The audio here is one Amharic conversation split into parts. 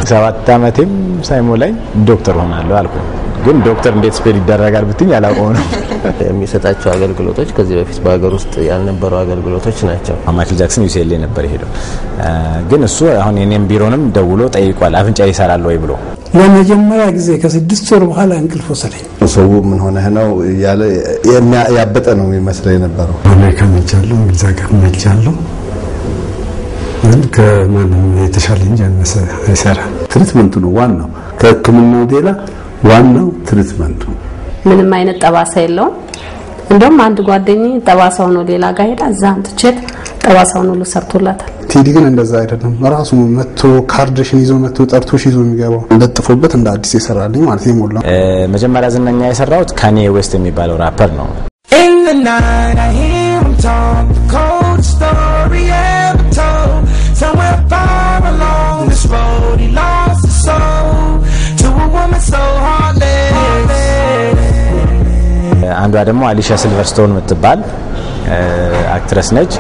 ሰባት ዓመቴም ሳይሞላኝ ዶክተር ሆናለሁ አልኩኝ። ግን ዶክተር እንዴት ስፔል ይደረጋል ብትኝ አላውቀው ነው። የሚሰጣቸው አገልግሎቶች ከዚህ በፊት በሀገር ውስጥ ያልነበሩ አገልግሎቶች ናቸው። ማይክል ጃክሰን ዩሲኤልኤ ነበር የሄደው። ግን እሱ አሁን የኔም ቢሮንም ደውሎ ጠይቋል፣ አፍንጫ ይሰራል ወይ ብሎ ለመጀመሪያ ጊዜ ከስድስት ወር በኋላ እንቅልፍ ወሰደኝ። ሰው ምን ሆነህ ነው እያለ ያበጠ ነው የሚመስለው የነበረው። አሜሪካ ሄጃለሁ፣ እንግሊዝ ሀገር ሄጃለሁ። ግን ከማንም የተሻለ እንጂ ያነሰ አይሰራም። ትሪትመንቱ ነው ዋናው። ከሕክምናው ሌላ ዋናው ትሪትመንቱ ምንም አይነት ጠባሳ የለውም። እንደውም አንድ ጓደኝ ጠባሳው ነው ሌላ ጋር ሄዳ እዛ አንትቼት ጠባሳውን ሁሉ ሰርቶላታል። ቴዲ ግን እንደዛ አይደለም። ራሱ መጥቶ ካርድሽን ይዞ መጥቶ ጠርቶሽ ይዞ የሚገባው ለጥፎበት እንደ አዲስ የሰራልኝ ማለት የሞላ መጀመሪያ ዝነኛ የሰራሁት ካኔ ዌስት የሚባለው ራፐር ነው። አንዷ ደግሞ አሊሻ ሲልቨርስቶን የምትባል አክትረስ ነች።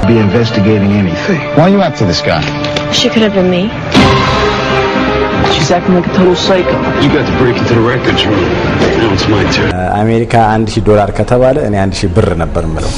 She could have been me. She's acting like a total psycho. You got to break into the records room. Now it's my turn. አሜሪካ አንድ ሺህ ዶላር ከተባለ እኔ አንድ ሺህ ብር ነበር ምለው።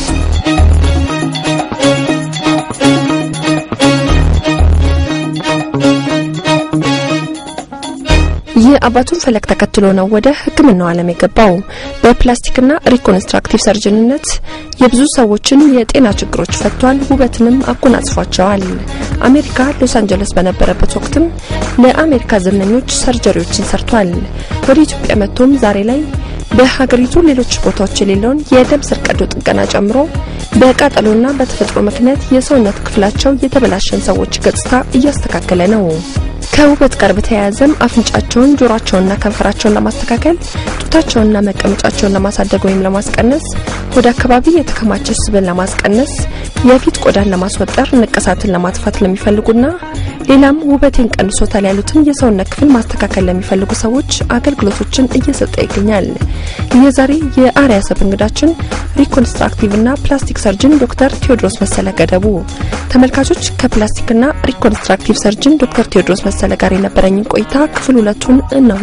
የአባቱን ፈለግ ተከትሎ ነው ወደ ሕክምናው ዓለም የገባው። በፕላስቲክና ሪኮንስትራክቲቭ ሰርጅንነት የብዙ ሰዎችን የጤና ችግሮች ፈቷል፣ ውበትንም አጎናጽፏቸዋል። አሜሪካ ሎስ አንጀለስ በነበረበት ወቅትም ለአሜሪካ ዝነኞች ሰርጀሪዎችን ሰርቷል። ወደ ኢትዮጵያ መጥቶም ዛሬ ላይ በሀገሪቱ ሌሎች ቦታዎች የሌለውን የደም ስር ቀዶ ጥገና ጨምሮ በቃጠሎና በተፈጥሮ ምክንያት የሰውነት ክፍላቸው የተበላሸን ሰዎች ገጽታ እያስተካከለ ነው። ከውበት ጋር በተያያዘም አፍንጫቸውን፣ ጆሮአቸውንና ከንፈራቸውን ለማስተካከል ጡታቸውንና መቀመጫቸውን ለማሳደግ ወይም ለማስቀነስ፣ ወደ አካባቢ የተከማቸ ስብን ለማስቀነስ፣ የፊት ቆዳን ለማስወጠር፣ ንቅሳትን ለማጥፋት ለሚፈልጉና ሌላም ውበቴን ቀንሶታል ያሉትን የሰውነት ክፍል ማስተካከል ለሚፈልጉ ሰዎች አገልግሎቶችን እየሰጠ ይገኛል። የዛሬ የአርያ ሰብ እንግዳችን ሪኮንስትራክቲቭና ፕላስቲክ ሰርጅን ዶክተር ቴዎድሮስ መሰለ ገደቡ። ተመልካቾች ከፕላስቲክና ሪኮንስትራክቲቭ ሰርጅን ዶክተር ቴዎድሮስ መሰለ ጋር የነበረኝን ቆይታ ክፍል ሁለቱን እነሆ።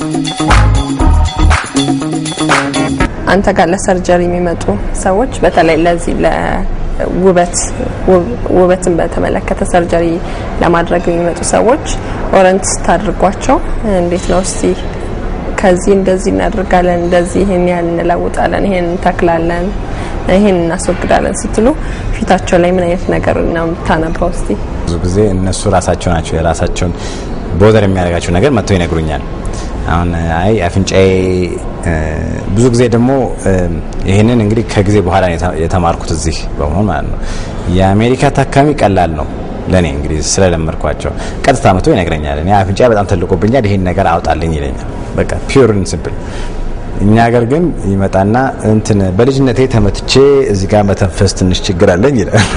አንተ ጋር ለሰርጀሪ የሚመጡ ሰዎች በተለይ ለዚህ ለውበት ውበትን በተመለከተ ሰርጀሪ ለማድረግ የሚመጡ ሰዎች ኦረንት ስታድርጓቸው እንዴት ነው እስቲ ከዚህ እንደዚህ እናደርጋለን፣ እንደዚህ ይሄን ያህል እንለውጣለን፣ ይሄን እንተክላለን፣ ይሄን እናስወግዳለን ስትሉ ፊታቸው ላይ ምን አይነት ነገር ነው የምታነባው? እስቲ ብዙ ጊዜ እነሱ ራሳቸው ናቸው የራሳቸውን ቦዘር የሚያደርጋቸው ነገር መጥተው ይነግሩኛል። አሁን አይ አፍንጫዬ ብዙ ጊዜ ደግሞ ይህንን እንግዲህ ከጊዜ በኋላ የተማርኩት እዚህ በመሆን ማለት ነው። የአሜሪካ ታካሚ ቀላል ነው ለእኔ እንግዲህ ስለለመድኳቸው ቀጥታ መጥቶ ይነግረኛል። እኔ አፍንጫ በጣም ተልቆብኛል፣ ይሄን ነገር አውጣልኝ ይለኛል። በቃ ፒውር ስምፕል። እኛ ሀገር ግን ይመጣና እንትን በልጅነቴ ተመትቼ እዚህ ጋር መተንፈስ ትንሽ ችግር አለኝ ይላል።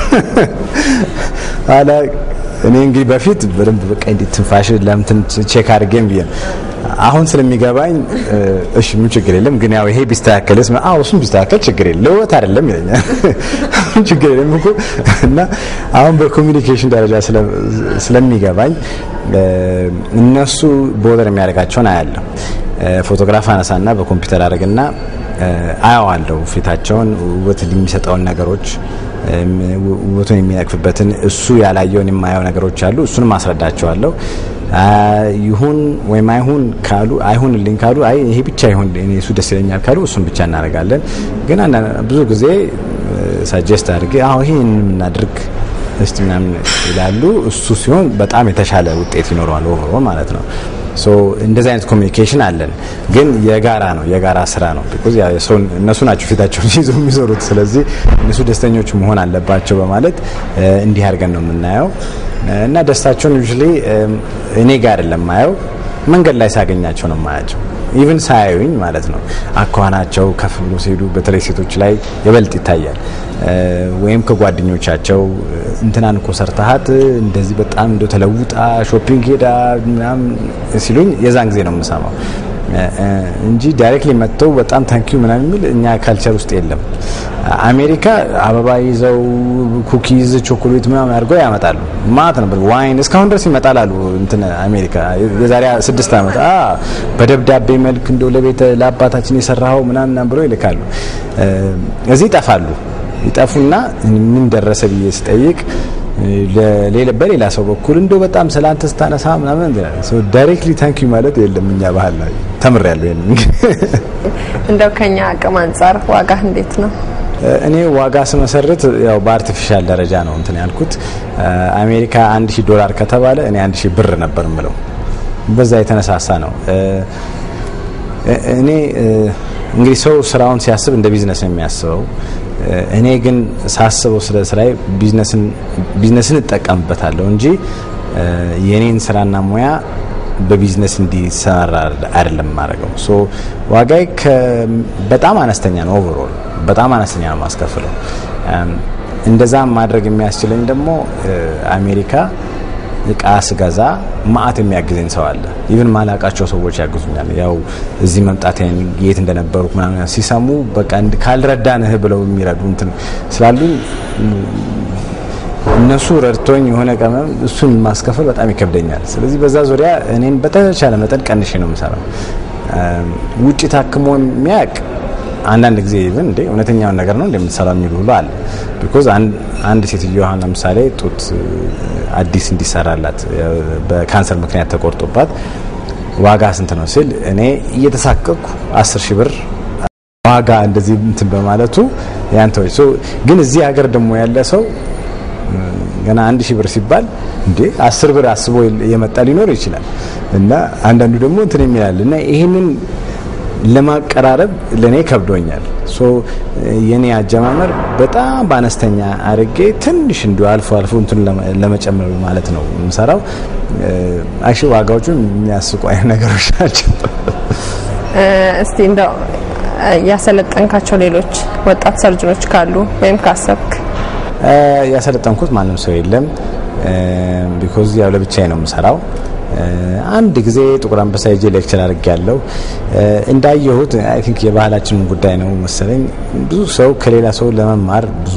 ኋላ እኔ እንግዲህ በፊት በደንብ በቃ እንዴት ትንፋሽ ለምትን ቼክ አድርጌም ብዬ አሁን ስለሚገባኝ እሺ ምን ችግር የለም ግን ያው ይሄ ቢስተካከልስ አዎ እሱም ቢስተካከል ችግር የለም ለውበት አይደለም ይለኛል ችግር የለም እኮ እና አሁን በኮሚኒኬሽን ደረጃ ስለሚገባኝ እነሱ ቦዘር የሚያደርጋቸውን አያለሁ ፎቶግራፍ አነሳና በኮምፒውተር አድርግና አያዋለሁ ፊታቸውን ውበት የሚሰጠውን ነገሮች ውበቱን የሚነቅፍበትን እሱ ያላየውን የማየው ነገሮች አሉ እሱንም አስረዳቸዋለሁ ይሁን ወይም አይሁን ካሉ አይሁንልኝ ካሉ አይ ይሄ ብቻ ይሁን እኔ እሱ ደስ ይለኛል ካሉ እሱን ብቻ እናደርጋለን ግን ብዙ ጊዜ ሳጀስት አድርጌ አሁ ይሄን እናድርግ እስቲ ምናምን ይላሉ እሱ ሲሆን በጣም የተሻለ ውጤት ይኖረዋል ኦቨሮ ማለት ነው ሶ እንደዚህ አይነት ኮሚኒኬሽን አለን ግን የጋራ ነው የጋራ ስራ ነው ቢኮዝ እነሱ ናቸው ፊታቸውን ይዘው የሚዞሩት ስለዚህ እነሱ ደስተኞች መሆን አለባቸው በማለት እንዲህ አድርገን ነው የምናየው እና ደስታቸውን ዩዥሊ እኔ ጋር አይደለም ማየው መንገድ ላይ ሳገኛቸው ነው ማያቸው ኢቭን ሳያዩኝ ማለት ነው አኳኋናቸው ከፍ ብሎ ሲሄዱ በተለይ ሴቶች ላይ የበልጥ ይታያል ወይም ከጓደኞቻቸው እንትናን እኮ ሰርተሃት እንደዚህ በጣም እንደ ተለውጣ ሾፒንግ ሄዳ ምናምን ሲሉኝ የዛን ጊዜ ነው የምሰማው እንጂ ዳይሬክትሊ መጥተው በጣም ታንኪዩ ምናምን የሚል እኛ ካልቸር ውስጥ የለም። አሜሪካ አበባ ይዘው ኩኪዝ፣ ቾኮሌት ምናምን አድርገው ያመጣሉ። ማት ነበር ዋይን እስካሁን ድረስ ይመጣል አሉ እንትን አሜሪካ የዛሬ ስድስት ዓመት በደብዳቤ መልክ እንደው ለቤተ ለአባታችን የሰራኸው ምናምን ብለው ይልካሉ። እዚህ ይጠፋሉ። ይጠፉና ምን ደረሰ ብዬ ስጠይቅ በሌላ ሰው በኩል እንደው በጣም ስለ አንተ ስታነሳ ምናምን ዳይሬክትሊ ታንኪ ማለት የለም እኛ ባህል ላይ ተምሬያለሁ። ይሄን እንደው ከኛ አቅም አንጻር ዋጋ እንዴት ነው? እኔ ዋጋ ስመሰርት ያው በአርቲፊሻል ደረጃ ነው እንትን ያልኩት። አሜሪካ አንድ ሺህ ዶላር ከተባለ እኔ አንድ ሺህ ብር ነበር ምለው። በዛ የተነሳሳ ነው እኔ እንግዲህ ሰው ስራውን ሲያስብ እንደ ቢዝነስ ነው የሚያስበው። እኔ ግን ሳስበው ስለ ስራዬ ቢዝነስን እጠቀምበታለሁ እንጂ የኔን ስራና ሙያ በቢዝነስ እንዲሰራ አይደለም የማደርገው። ሶ ዋጋዬ በጣም አነስተኛ ነው። ኦቨርኦል በጣም አነስተኛ ነው ማስከፍለው። እንደዛ ማድረግ የሚያስችለኝ ደግሞ አሜሪካ እቃ ስገዛ ማአት የሚያግዘኝ ሰው አለ። ኢቭን ማላቃቸው ሰዎች ያግዙኛል። ያው እዚህ መምጣቴን የት እንደነበሩ ምናምን ሲሰሙ በቃ ካልረዳንህ ብለው የሚረዱ እንትን ስላሉኝ እነሱ ረድቶኝ የሆነ ቀመም እሱን ማስከፈል በጣም ይከብደኛል። ስለዚህ በዛ ዙሪያ እኔን በተቻለ መጠን ቀንሼ ነው የምሰራው። ውጭ ታክሞ የሚያውቅ አንዳንድ ጊዜ ኢቭን እንደ እውነተኛውን ነገር ነው እንደምትሰራው የሚሉ ሁሉ አለ። ቢኮዝ አንድ ሴትዮ አሁን ለምሳሌ ጡት አዲስ እንዲሰራላት በካንሰር ምክንያት ተቆርጦባት ዋጋ ስንት ነው ሲል እኔ እየተሳቀቅኩ አስር ሺህ ብር ዋጋ እንደዚህ እንትን በማለቱ ያንተዎች ግን እዚህ ሀገር ደግሞ ያለ ሰው ገና አንድ ሺህ ብር ሲባል እንዴ አስር ብር አስቦ የመጣ ሊኖር ይችላል እና አንዳንዱ ደግሞ እንትን የሚላል እና ይህንን ለማቀራረብ ለእኔ ከብዶኛል። ሶ የኔ አጀማመር በጣም በአነስተኛ አድርጌ ትንሽ እንዲ አልፎ አልፎ እንትን ለመጨመር ማለት ነው የምሰራው። አሽ ዋጋዎቹ የሚያስቁ አይነት ነገሮች ናቸው። እስቲ እንደው ያሰለጠንካቸው ሌሎች ወጣት ሰርጅኖች ካሉ ወይም ካሰብክ? ያሰለጠንኩት ማንም ሰው የለም። ቢኮዝ ያው ለብቻዬ ነው የምሰራው። አንድ ጊዜ ጥቁር አንበሳ ሄጄ ሌክቸር አድርጌ ያለው እንዳየሁት አይ ቲንክ የባህላችን ጉዳይ ነው መሰለኝ። ብዙ ሰው ከሌላ ሰው ለመማር ብዙ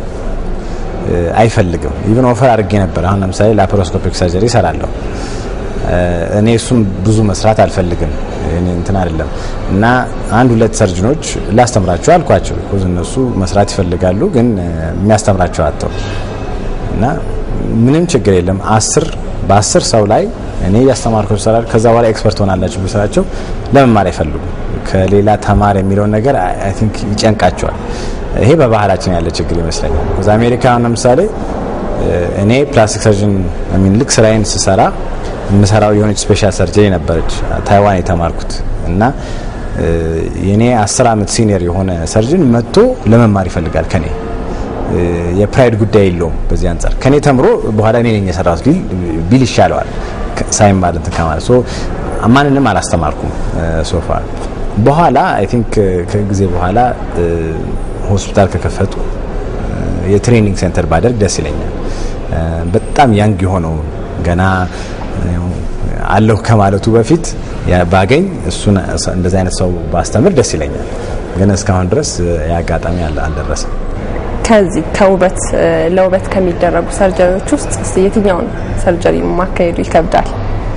አይፈልግም። ኢቨን ኦፈር አድርጌ ነበር። አሁን ለምሳሌ ላፕሮስኮፒክ ሰርጀሪ እሰራለሁ። እኔ እሱም ብዙ መስራት አልፈልግም። እኔ እንትን አይደለም እና አንድ ሁለት ሰርጅኖች ላስተምራቸው አልኳቸው። ቢኮዝ እነሱ መስራት ይፈልጋሉ፣ ግን የሚያስተምራቸው አጥተው እና ምንም ችግር የለም አስር በአስር ሰው ላይ እኔ እያስተማርኩ ይሰራል። ከዛ በኋላ ኤክስፐርት ሆናላችሁ ብስራቸው ለመማር አይፈልጉም። ከሌላ ተማር የሚለውን ነገር አይ ቲንክ ይጨንቃቸዋል። ይሄ በባህላችን ያለ ችግር ይመስለኛል። ከዛ አሜሪካ ለምሳሌ እኔ ፕላስቲክ ሰርጅን ሚን ልክ ስራዬን ስሰራ የምሰራው የሆነች ስፔሻል ሰርጀሪ ነበረች ታይዋን የተማርኩት እና የኔ አስር አመት ሲኒየር የሆነ ሰርጅን መጥቶ ለመማር ይፈልጋል ከኔ የፕራይድ ጉዳይ የለውም። በዚህ አንጻር ከኔ ተምሮ በኋላ እኔ ነኝ የሰራሁት ቢል ይሻለዋል ሳይማር እንትን ከማለት ሶ ማንንም አላስተማርኩም ሶፋ በኋላ አይ ቲንክ ከጊዜ በኋላ ሆስፒታል ከከፈቱ የትሬኒንግ ሴንተር ባደርግ ደስ ይለኛል። በጣም ያንግ የሆነው ገና አለሁ ከማለቱ በፊት ባገኝ እሱን እንደዚህ አይነት ሰው ባስተምር ደስ ይለኛል። ግን እስካሁን ድረስ የአጋጣሚ አልደረሰም። ከዚህ ከውበት ለውበት ከሚደረጉ ሰርጀሪዎች ውስጥ እስቲ የትኛውን ሰርጀሪ ማካሄዱ ይከብዳል?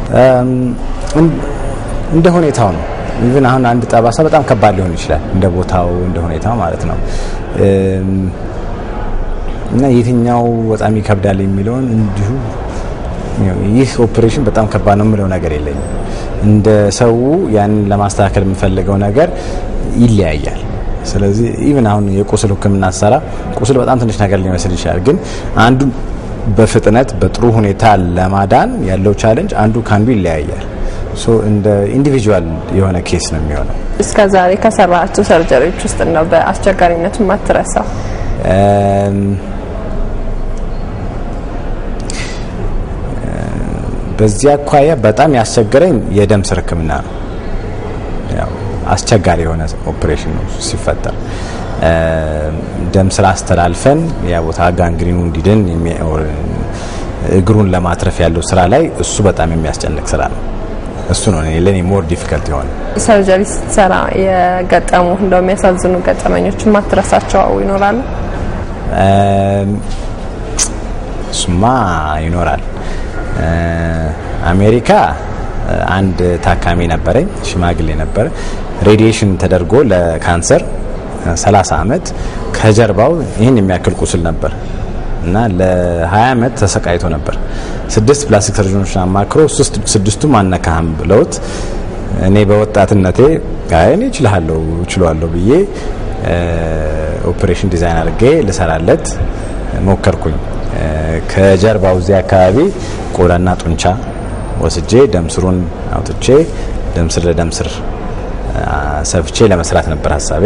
እንደ ሁኔታው ነው። ኢቭን አሁን አንድ ጠባሳ በጣም ከባድ ሊሆን ይችላል፣ እንደ ቦታው እንደ ሁኔታው ማለት ነው። እና የትኛው በጣም ይከብዳል የሚለውን እንዲሁ ይህ ኦፕሬሽን በጣም ከባድ ነው የምለው ነገር የለኝም። እንደ ሰው ያንን ለማስተካከል የምፈልገው ነገር ይለያያል። ስለዚህ ኢቭን አሁን የቁስል ሕክምና ሰራ ቁስል በጣም ትንሽ ነገር ሊመስል ይችላል፣ ግን አንዱ በፍጥነት በጥሩ ሁኔታ ለማዳን ያለው ቻለንጅ አንዱ ከአንዱ ይለያያል። ሶ እንደ ኢንዲቪጁዋል የሆነ ኬስ ነው የሚሆነው። እስከ ዛሬ ከሰራቸው ሰርጀሪዎች ውስጥ ነው በአስቸጋሪነቱ ማትረሳው? በዚህ አኳያ በጣም ያስቸገረኝ የደም ስር ሕክምና ነው። ያው አስቸጋሪ የሆነ ኦፕሬሽን ነው ሲፈጠር ደም ስር አስተላልፈን ያ ቦታ ጋንግሪኑ እንዲድን እግሩን ለማትረፍ ያለው ስራ ላይ እሱ በጣም የሚያስጨንቅ ስራ ነው። እሱ ነው ለእኔ ሞር ዲፊከልት የሆነ ሰርጀሪ ስትሰራ የገጠሙ እንደው የሚያሳዝኑ ገጠመኞች ማትረሳቸው ይኖራሉ? እሱማ ይኖራል። አሜሪካ አንድ ታካሚ ነበረኝ፣ ሽማግሌ ነበረ። ሬዲዬሽን ተደርጎ ለካንሰር 30 ዓመት ከጀርባው ይህን የሚያክል ቁስል ነበር እና ለ20 ዓመት ተሰቃይቶ ነበር። ስድስት ፕላስቲክ ሰርጀኖችን አማክሮ ስድስቱም አነካህም ብለውት እኔ በወጣትነቴ እኔ እችላለሁ እችላለሁ ብዬ ኦፕሬሽን ዲዛይን አድርጌ ልሰራለት ሞከርኩኝ። ከጀርባው እዚህ አካባቢ ቆዳና ጡንቻ ወስጄ ደምስሩን አውጥቼ ደምስር ለደምስር ሰፍቼ ለመስራት ነበር ሀሳቤ።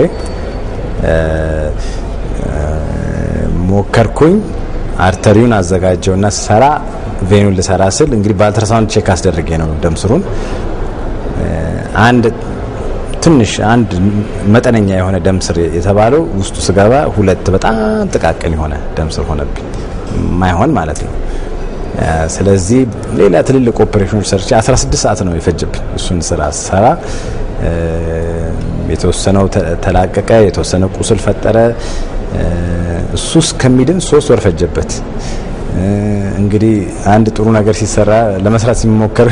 ሞከርኩኝ። አርተሪውን አዘጋጀውና ስሰራ ቬኑን ልሰራ ስል እንግዲህ በአልትራሳውንድ ቼክ አስደርጌ ነው ደምስሩን አንድ ትንሽ አንድ መጠነኛ የሆነ ደምስር የተባለው ውስጡ ስገባ ሁለት በጣም ጥቃቅን የሆነ ደምስር ሆነብኝ። ማይሆን ማለት ነው። ስለዚህ ሌላ ትልልቅ ኦፕሬሽኖች ሰርቼ 16 ሰዓት ነው የፈጀብኝ እሱን ስራ ሰራ። የተወሰነው ተላቀቀ፣ የተወሰነ ቁስል ፈጠረ። እሱ እስከሚድን ሶስት ወር ፈጀበት። እንግዲህ አንድ ጥሩ ነገር ሲሰራ ለመስራት ሲሞከር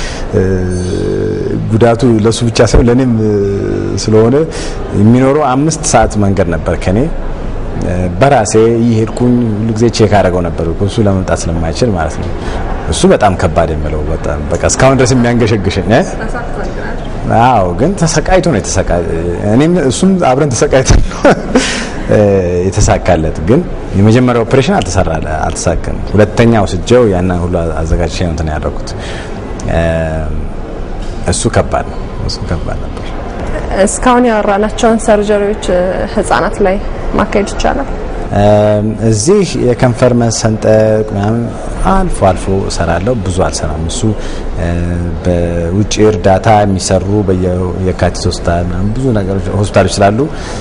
ጉዳቱ ለሱ ብቻ ሳይሆን ለእኔም ስለሆነ የሚኖረው አምስት ሰዓት መንገድ ነበር ከኔ በራሴ እየሄድኩኝ ሁሉ ጊዜ ቼክ አደረገው ነበር እሱ ለመምጣት ስለማይችል ማለት ነው። እሱ በጣም ከባድ የምለው በጣም በቃ እስካሁን ድረስ የሚያንገሸግሸኝ አዎ፣ ግን ተሰቃይቶ ነው የተሰቃ እኔም እሱም አብረን ተሰቃይተን ነው የተሳካለት። ግን የመጀመሪያ ኦፕሬሽን አልተሰራ አልተሳካም። ሁለተኛ ወስጀው ያንን ሁሉ አዘጋጅቼ ነው እንትን ያደረኩት። እሱ ከባድ ነው። እሱ ከባድ ነበር። እስካሁን ያወራናቸውን ሰርጀሪዎች ህጻናት ላይ ማካሄድ ይቻላል? እዚህ የከንፈር መሰንጠቅ ምናምን አልፎ አልፎ እሰራለሁ፣ ብዙ አልሰራም። እሱ በውጭ እርዳታ የሚሰሩ በየካቲት ሆስፒታል ምናምን ብዙ ነገሮች ሆስፒታሎች ስላሉ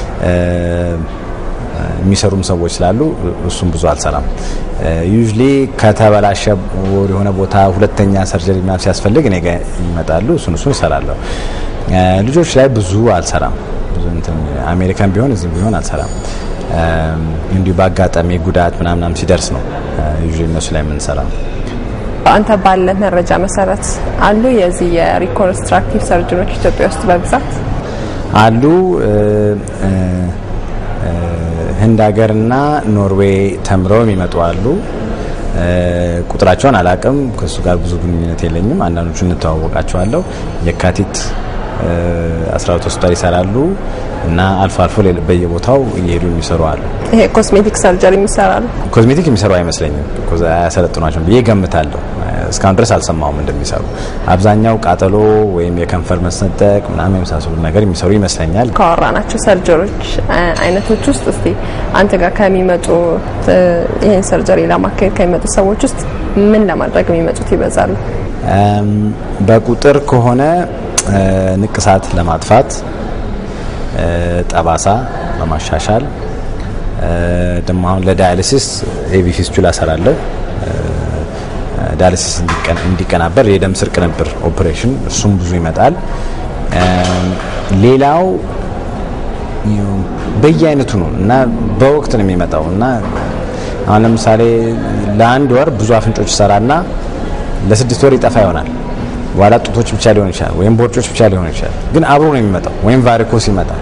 የሚሰሩም ሰዎች ስላሉ እሱም ብዙ አልሰራም። ዩዥሊ ከተበላሸ የሆነ ቦታ ሁለተኛ ሰርጀሪ ምናምን ሲያስፈልግ እኔ ጋ ይመጣሉ። እሱን እሱን እሰራለሁ። ልጆች ላይ ብዙ አልሰራም። ብዙ እንትን አሜሪካን ቢሆን እዚህም ቢሆን አልሰራም። እንዲሁ በአጋጣሚ ጉዳት ምናምናም ሲደርስ ነው ዩዥሊ እነሱ ላይ የምንሰራው። አንተ ባለ መረጃ መሰረት አሉ የዚህ የሪኮንስትራክቲቭ ሰርጅኖች ኢትዮጵያ ውስጥ በብዛት አሉ። ህንድ ሀገርና ኖርዌይ ተምረው የሚመጡ አሉ። ቁጥራቸውን አላቅም፣ ከእሱ ጋር ብዙ ግንኙነት የለኝም። አንዳንዶቹ እንተዋወቃቸዋለሁ። የካቲት አስራ ሁለት ሆስፒታል ይሰራሉ እና አልፎ አልፎ በየቦታው እየሄዱ የሚሰሩ አሉ። ይሄ ኮስሜቲክ ሰርጀሪ የሚሰራሉ ኮስሜቲክ የሚሰሩ አይመስለኝም። አያሰለጥኗቸውም ብዬ ገምታለሁ። እስካሁን ድረስ አልሰማውም እንደሚሰሩ። አብዛኛው ቃጠሎ ወይም የከንፈር መሰንጠቅ ምናምን የመሳሰሉ ነገር የሚሰሩ ይመስለኛል። ካወራናቸው ሰርጀሪዎች አይነቶች ውስጥ እስቲ አንተ ጋር ከሚመጡ ይህን ሰርጀሪ ለማካሄድ ከሚመጡ ሰዎች ውስጥ ምን ለማድረግ የሚመጡት ይበዛሉ? በቁጥር ከሆነ ንቅሳት ለማጥፋት፣ ጠባሳ ለማሻሻል ደግሞ አሁን ለዳያሊሲስ ኤቪ ፊስቹላ እሰራለሁ። ዳያሊሲስ እንዲቀናበር የደም ስር ቅንብር ኦፕሬሽን እሱም ብዙ ይመጣል። ሌላው በየአይነቱ ነው እና በወቅት ነው የሚመጣው እና አሁን ለምሳሌ ለአንድ ወር ብዙ አፍንጮች ይሰራና ለስድስት ወር ይጠፋ ይሆናል። ዋላ ጡቶች ብቻ ሊሆን ይችላል፣ ወይም ቦርጮች ብቻ ሊሆን ይችላል። ግን አብሮ ነው የሚመጣው። ወይም ቫሪኮስ ይመጣል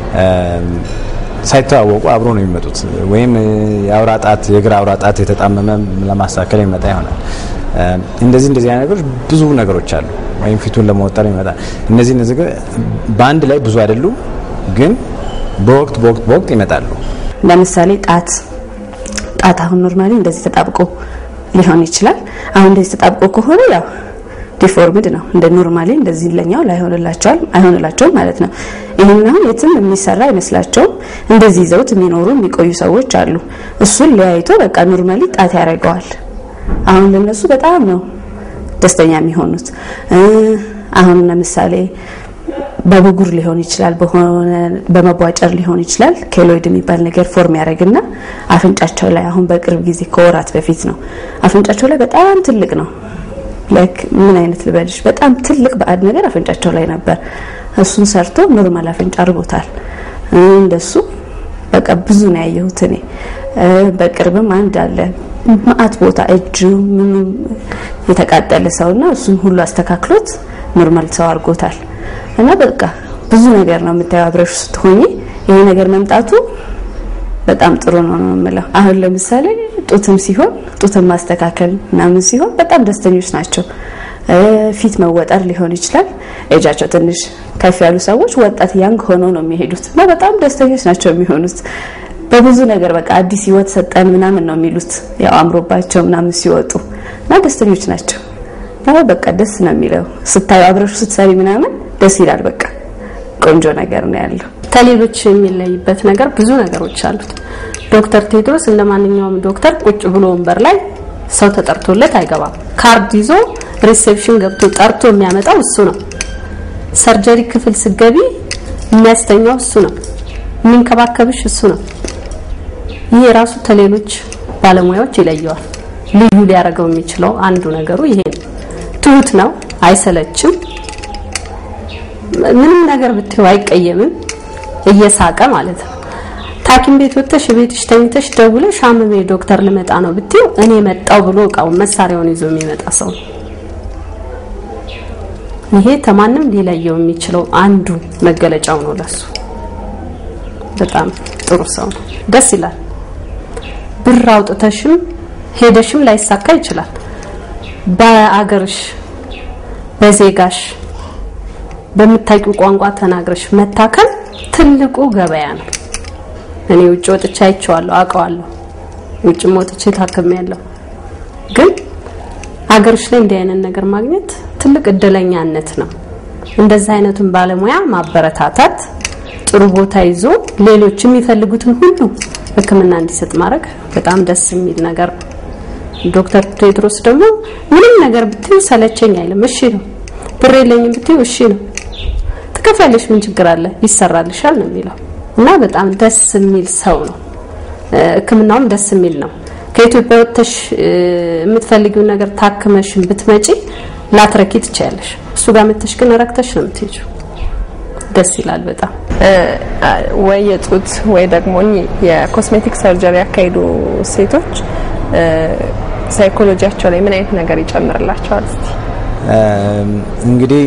ሳይተዋወቁ አብሮ ነው የሚመጡት። ወይም የአውራ ጣት የእግር አውራ ጣት የተጣመመ ለማስተካከል የሚመጣ ይሆናል። እንደዚህ እንደዚህ አይነት ነገሮች ብዙ ነገሮች አሉ። ወይም ፊቱን ለመወጠር ይመጣ እነዚህ እነዚህ በአንድ ላይ ብዙ አይደሉም፣ ግን በወቅት በወቅት በወቅት ይመጣሉ። ለምሳሌ ጣት ጣት አሁን ኖርማሊ እንደዚህ ተጣብቆ ሊሆን ይችላል። አሁን እንደዚህ ተጣብቆ ከሆነ ያው ዲፎርምድ ነው። እንደ ኖርማሊ እንደዚህ ለኛው ላይሆንላቸዋል አይሆንላቸውም ማለት ነው። ይህን አሁን የትም የሚሰራ አይመስላቸውም። እንደዚህ ይዘውት የሚኖሩ የሚቆዩ ሰዎች አሉ። እሱን ለያይቶ በቃ ኖርማሊ ጣት ያደርገዋል። አሁን ለነሱ በጣም ነው ደስተኛ የሚሆኑት። አሁን ለምሳሌ በብጉር ሊሆን ይችላል፣ በሆነ በመቧጨር ሊሆን ይችላል። ኬሎይድ የሚባል ነገር ፎርም ያደርግና አፍንጫቸው ላይ አሁን በቅርብ ጊዜ ከወራት በፊት ነው አፍንጫቸው ላይ በጣም ትልቅ ነው ላይክ ምን አይነት ልበልሽ፣ በጣም ትልቅ ባዕድ ነገር አፍንጫቸው ላይ ነበር። እሱን ሰርቶ ኖርማል አፍንጫ አድርጎታል። እንደሱ በቃ ብዙ ነው ያየሁት እኔ። በቅርብም አንድ አለ ማአት ቦታ እጁ ምኑ የተቃጠለ ሰውና እሱን ሁሉ አስተካክሎት ኖርማል ሰው አድርጎታል። እና በቃ ብዙ ነገር ነው የምታየው አብረሽ ስትሆኚ። ይሄ ነገር መምጣቱ በጣም ጥሩ ነው ነው የምለው። አሁን ለምሳሌ ጡትም ሲሆን ጡትን ማስተካከል ምናምን ሲሆን በጣም ደስተኞች ናቸው። ፊት መወጠር ሊሆን ይችላል። እጃቸው ትንሽ ከፍ ያሉ ሰዎች ወጣት ያንግ ሆነው ነው የሚሄዱት እና በጣም ደስተኞች ናቸው የሚሆኑት። በብዙ ነገር በቃ አዲስ ህይወት ሰጠን ምናምን ነው የሚሉት ያው አምሮባቸው ምናምን ሲወጡ እና ደስተኞች ናቸው። እና በቃ ደስ ነው የሚለው ስታዩ አብረሹ ስትሰሪ ምናምን ደስ ይላል። በቃ ቆንጆ ነገር ነው ያለው። ከሌሎች የሚለይበት ነገር ብዙ ነገሮች አሉት። ዶክተር ቴድሮስ እንደ ማንኛውም ዶክተር ቁጭ ብሎ ወንበር ላይ ሰው ተጠርቶለት አይገባም። ካርድ ይዞ ሪሴፕሽን ገብቶ ጠርቶ የሚያመጣው እሱ ነው። ሰርጀሪ ክፍል ስገቢ የሚያስተኛው እሱ ነው። የሚንከባከብሽ እሱ ነው። ይሄ ራሱ ከሌሎች ባለሙያዎች ይለየዋል። ልዩ ሊያደርገው የሚችለው አንዱ ነገሩ ይሄ ነው። ትሁት ነው፣ አይሰለችም። ምንም ነገር ብትይው አይቀየምም፣ እየሳቀ ማለት ነው። ታኪም ቤት ወጥተሽ ቤትሽ ተኝተሽ ደውለሽ አመሜ ዶክተር ልመጣ ነው ብትይው እኔ መጣው ብሎ እቃውን መሳሪያውን ይዞ የሚመጣ ሰው ነው። ይሄ ተማንም ሊለየው የሚችለው አንዱ መገለጫው ነው ለሱ። በጣም ጥሩ ሰው ነው። ደስ ይላል። ብር አውጥተሽም ሄደሽም ላይሳካ ይችላል። በአገርሽ በዜጋሽ በምታውቂው ቋንቋ ተናግረሽ መታከል ትልቁ ገበያ ነው። እኔ ውጭ ወጥቼ አይቼዋለሁ፣ አውቀዋለሁ። ውጭም ወጥቼ ታክሜያለሁ። ግን አገርሽ ላይ እንዲህ አይነት ነገር ማግኘት ትልቅ እድለኛነት ነው። እንደዚህ አይነቱን ባለሙያ ማበረታታት፣ ጥሩ ቦታ ይዞ ሌሎች የሚፈልጉትን ሁሉ ሕክምና እንዲሰጥ ማድረግ በጣም ደስ የሚል ነገር ነው። ዶክተር ቴድሮስ ደግሞ ምንም ነገር ብትይ ሰለቸኝ አይልም። እሺ ነው። ብር የለኝም ብትይ እሺ ነው። ትከፍያለሽ፣ ምን ችግር አለ? ይሰራልሻል ነው የሚለው እና በጣም ደስ የሚል ሰው ነው። ሕክምናውም ደስ የሚል ነው። ከኢትዮጵያ ወጥተሽ የምትፈልጊውን ነገር ታክመሽን ብትመጪ ላትረኪ ትችያለሽ። እሱ ጋር መጥተሽ ግን ረክተሽ ነው የምትሄጂው። ደስ ይላል በጣም ወይ የጡት ወይ ደግሞ የኮስሜቲክ ሰርጀሪ ያካሄዱ ሴቶች ሳይኮሎጂያቸው ላይ ምን አይነት ነገር ይጨምርላቸዋል? እስቲ እንግዲህ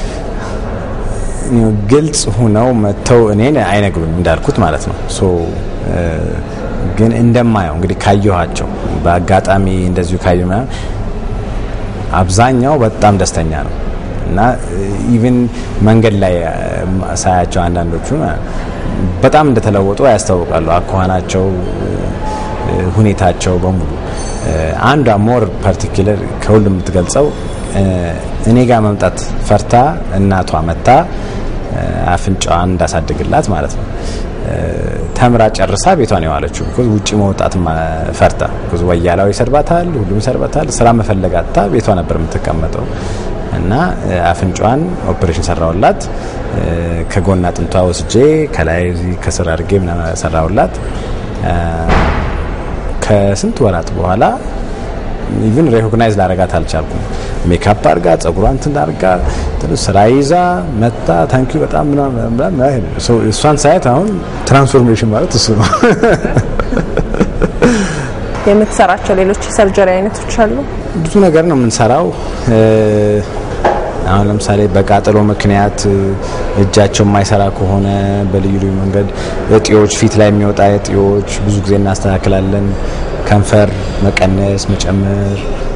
ግልጽ ሁነው መጥተው እኔን አይነግሩኝ እንዳልኩት ማለት ነው። ሶ ግን እንደማየው እንግዲህ ካየኋቸው በአጋጣሚ እንደዚሁ ካየሁ ምናምን አብዛኛው በጣም ደስተኛ ነው እና ኢቭን መንገድ ላይ ሳያቸው አንዳንዶቹ በጣም እንደተለወጡ ያስታውቃሉ። አኳኋናቸው፣ ሁኔታቸው በሙሉ አንዷ ሞር ፓርቲኩለር ከሁሉም የምትገልጸው እኔ ጋር መምጣት ፈርታ እናቷ መታ አፍንጫዋን እንዳሳድግላት ማለት ነው። ተምራ ጨርሳ ቤቷን የዋለችው ቢኮዝ ውጪ መውጣት ፈርታ ቢኮዝ ወያላው ይሰድባታል፣ ሁሉም ይሰድባታል። ስራ መፈለጋታ ቤቷ ነበር የምትቀመጠው እና አፍንጫዋን ኦፕሬሽን ሰራውላት። ከጎን አጥንቷ ወስጄ ከላይ ከስር አድርጌ ምናምን ሰራውላት። ከስንት ወራት በኋላ ኢቭን ሬኮግናይዝ ላረጋት አልቻልኩም። ሜካፕ አርጋ ጸጉሯን እንትን አርጋ ስራ ይዛ መጣ። ታንኪ በጣም ምናምን እሷን ሳያት አሁን ትራንስፎርሜሽን ማለት እሱ ነው። የምትሰራቸው ሌሎች የሰርጀሪ አይነቶች አሉ? ብዙ ነገር ነው የምንሰራው። አሁን ለምሳሌ በቃጠሎ ምክንያት እጃቸው የማይሰራ ከሆነ በልዩ ልዩ መንገድ እጢዎች፣ ፊት ላይ የሚወጣ እጢዎች ብዙ ጊዜ እናስተካክላለን። ከንፈር መቀነስ፣ መጨመር፣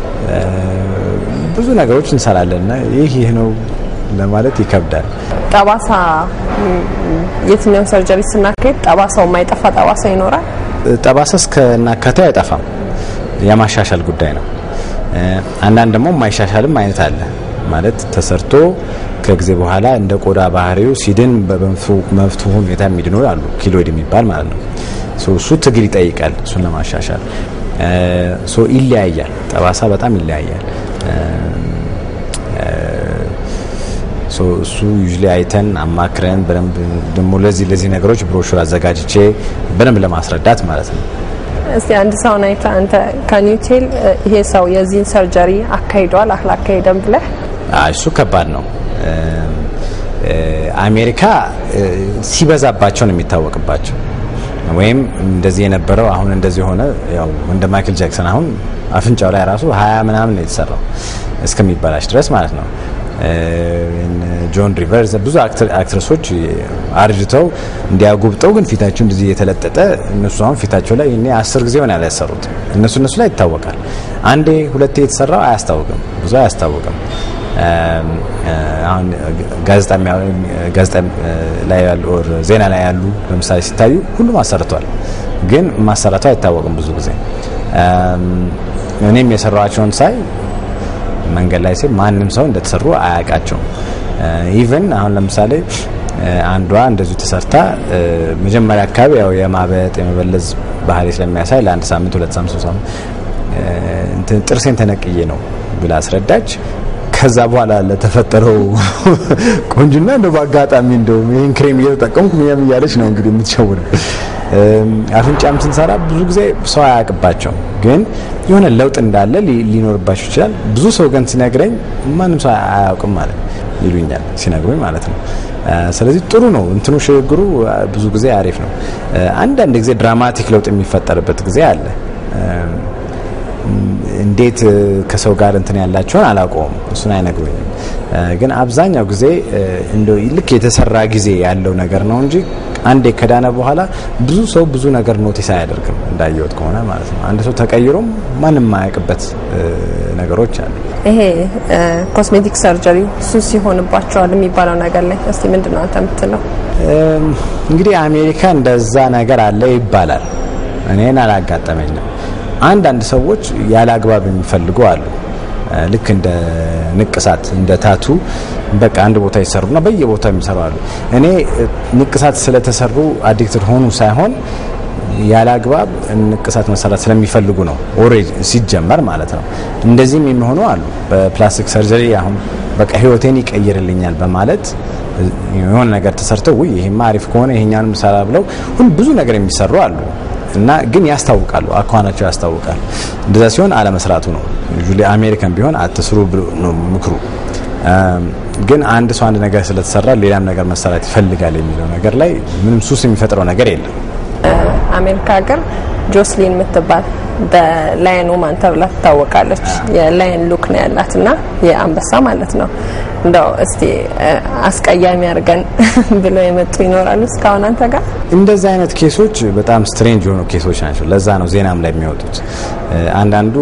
ብዙ ነገሮች እንሰራለን እና ይህ ይህ ነው ለማለት ይከብዳል። ጠባሳ የትኛውን ሰርጀሪ ስናካሄድ ጠባሳው የማይጠፋ ጠባሳ ይኖራል? ጠባሳ እስከ ናካቴው አይጠፋም። የማሻሻል ጉዳይ ነው። አንዳንድ ደግሞ የማይሻሻልም አይነት አለ ማለት ተሰርቶ ከጊዜ በኋላ እንደ ቆዳ ባህሪው ሲድን በመፍቱ ሁኔታ የሚድኑ አሉ። ኪሎይድ የሚባል ማለት ነው። እሱ ትግል ይጠይቃል። እሱን ለማሻሻል ይለያያል። ጠባሳ በጣም ይለያያል። እሱ ዩዥሊ አይተን አማክረን በደንብ ደግሞ ለዚህ ለዚህ ነገሮች ብሮሹር አዘጋጅቼ በደንብ ለማስረዳት ማለት ነው እስቲ አንድ ሰውን አይተህ አንተ ከኒውቴል ይሄ ሰው የዚህን ሰርጀሪ አካሂዷል አላካሄደም ብለህ እሱ ከባድ ነው። አሜሪካ ሲበዛባቸው ነው የሚታወቅባቸው። ወይም እንደዚህ የነበረው አሁን እንደዚህ ሆነ። ያው እንደ ማይክል ጃክሰን አሁን አፍንጫው ላይ ራሱ ሀያ ምናምን ነው የተሰራው እስከሚበላሽ ድረስ ማለት ነው። ጆን ሪቨርስ ብዙ አክትረሶች አርጅተው እንዲያጉብጠው ግን ፊታቸው እንደዚህ የተለጠጠ እነሱ አሁን ፊታቸው ላይ እኔ አስር ጊዜ ሆነ ያላሰሩት እነሱ እነሱ ላይ ይታወቃል። አንዴ ሁለቴ የተሰራው አያስታውቅም፣ ብዙ አያስታውቅም። አሁን ጋዜጣ ላይ ያሉ ዜና ላይ ያሉ ለምሳሌ ሲታዩ ሁሉም አሰርቷል፣ ግን ማሰራቱ አይታወቅም ብዙ ጊዜ። እኔም የሰራቸውን ሳይ መንገድ ላይ ሲል ማንም ሰው እንደተሰሩ አያውቃቸውም። ኢቨን አሁን ለምሳሌ አንዷ እንደዚሁ ተሰርታ መጀመሪያ አካባቢ ያው የማበጥ የመበለዝ ባህሪ ስለሚያሳይ ለአንድ ሳምንት ሁለት ሳምንት ሶስት ሳምንት ጥርሴን ተነቅዬ ነው ብላ አስረዳች። ከዛ በኋላ ለተፈጠረው ቆንጅና እንደ በአጋጣሚ እንደውም ይህን ክሬም እየተጠቀምኩ ምናምን እያለች ነው እንግዲህ የምትሸውነው። አፍንጫም ስንሰራ ብዙ ጊዜ ሰው አያውቅባቸው፣ ግን የሆነ ለውጥ እንዳለ ሊኖርባቸው ይችላል። ብዙ ሰው ግን ሲነግረኝ ማንም ሰው አያውቅም ማለት ይሉኛል ሲነግሩኝ ማለት ነው። ስለዚህ ጥሩ ነው እንትኑ ሽግግሩ ብዙ ጊዜ አሪፍ ነው። አንዳንድ ጊዜ ድራማቲክ ለውጥ የሚፈጠርበት ጊዜ አለ። እንዴት ከሰው ጋር እንትን ያላቸውን አላውቀውም፣ እሱን አይነግሩኝም። ግን አብዛኛው ጊዜ እንደው ልክ የተሰራ ጊዜ ያለው ነገር ነው እንጂ አንዴ ከዳነ በኋላ ብዙ ሰው ብዙ ነገር ኖቲስ አያደርግም፣ እንዳየወጥ ከሆነ ማለት ነው። አንድ ሰው ተቀይሮም ማንም የማያውቅበት ነገሮች አሉ። ይሄ ኮስሜቲክ ሰርጀሪ ሱስ ይሆንባቸዋል የሚባለው ነገር ላይ እስቲ ምንድን ነው አንተ የምትለው? እንግዲህ አሜሪካ እንደዛ ነገር አለ ይባላል። እኔን አላጋጠመኝም። አንዳንድ ሰዎች ያለ አግባብ የሚፈልጉ አሉ። ልክ እንደ ንቅሳት እንደ ታቱ በቃ አንድ ቦታ ይሰሩና በየቦታው የሚሰሩ አሉ። እኔ ንቅሳት ስለተሰሩ አዲክትድ ሆኑ ሳይሆን ያለ አግባብ ንቅሳት መሰራት ስለሚፈልጉ ነው። ኦሬጅ ሲጀመር ማለት ነው። እንደዚህም የሚሆኑ አሉ። በፕላስቲክ ሰርጀሪ አሁን በቃ ህይወቴን ይቀይርልኛል በማለት የሆነ ነገር ተሰርተው ውይ ይሄማ አሪፍ ከሆነ ይሄኛንም ሰራ ብለው ሁሉ ብዙ ነገር የሚሰሩ አሉ። እና ግን ያስታውቃሉ፣ አኳኋናቸው ያስታውቃል። እንደዛ ሲሆን አለመስራቱ ነው። ዩሊ አሜሪካን ቢሆን አትስሩ ነው ምክሩ። ግን አንድ ሰው አንድ ነገር ስለተሰራ ሌላም ነገር መሰራት ይፈልጋል የሚለው ነገር ላይ ምንም ሱስ የሚፈጥረው ነገር የለም። አሜሪካ ሀገር ጆስሊን የምትባል በላየን ውማን ተብላ ትታወቃለች። የላየን ሉክ ነው ያላት እና የአንበሳ ማለት ነው። እንደው እስቲ አስቀያሚ አድርገን ብለው የመጡ ይኖራሉ እስካሁን አንተ ጋር? እንደዚህ አይነት ኬሶች በጣም ስትሬንጅ የሆኑ ኬሶች ናቸው። ለዛ ነው ዜናም ላይ የሚወጡት። አንዳንዱ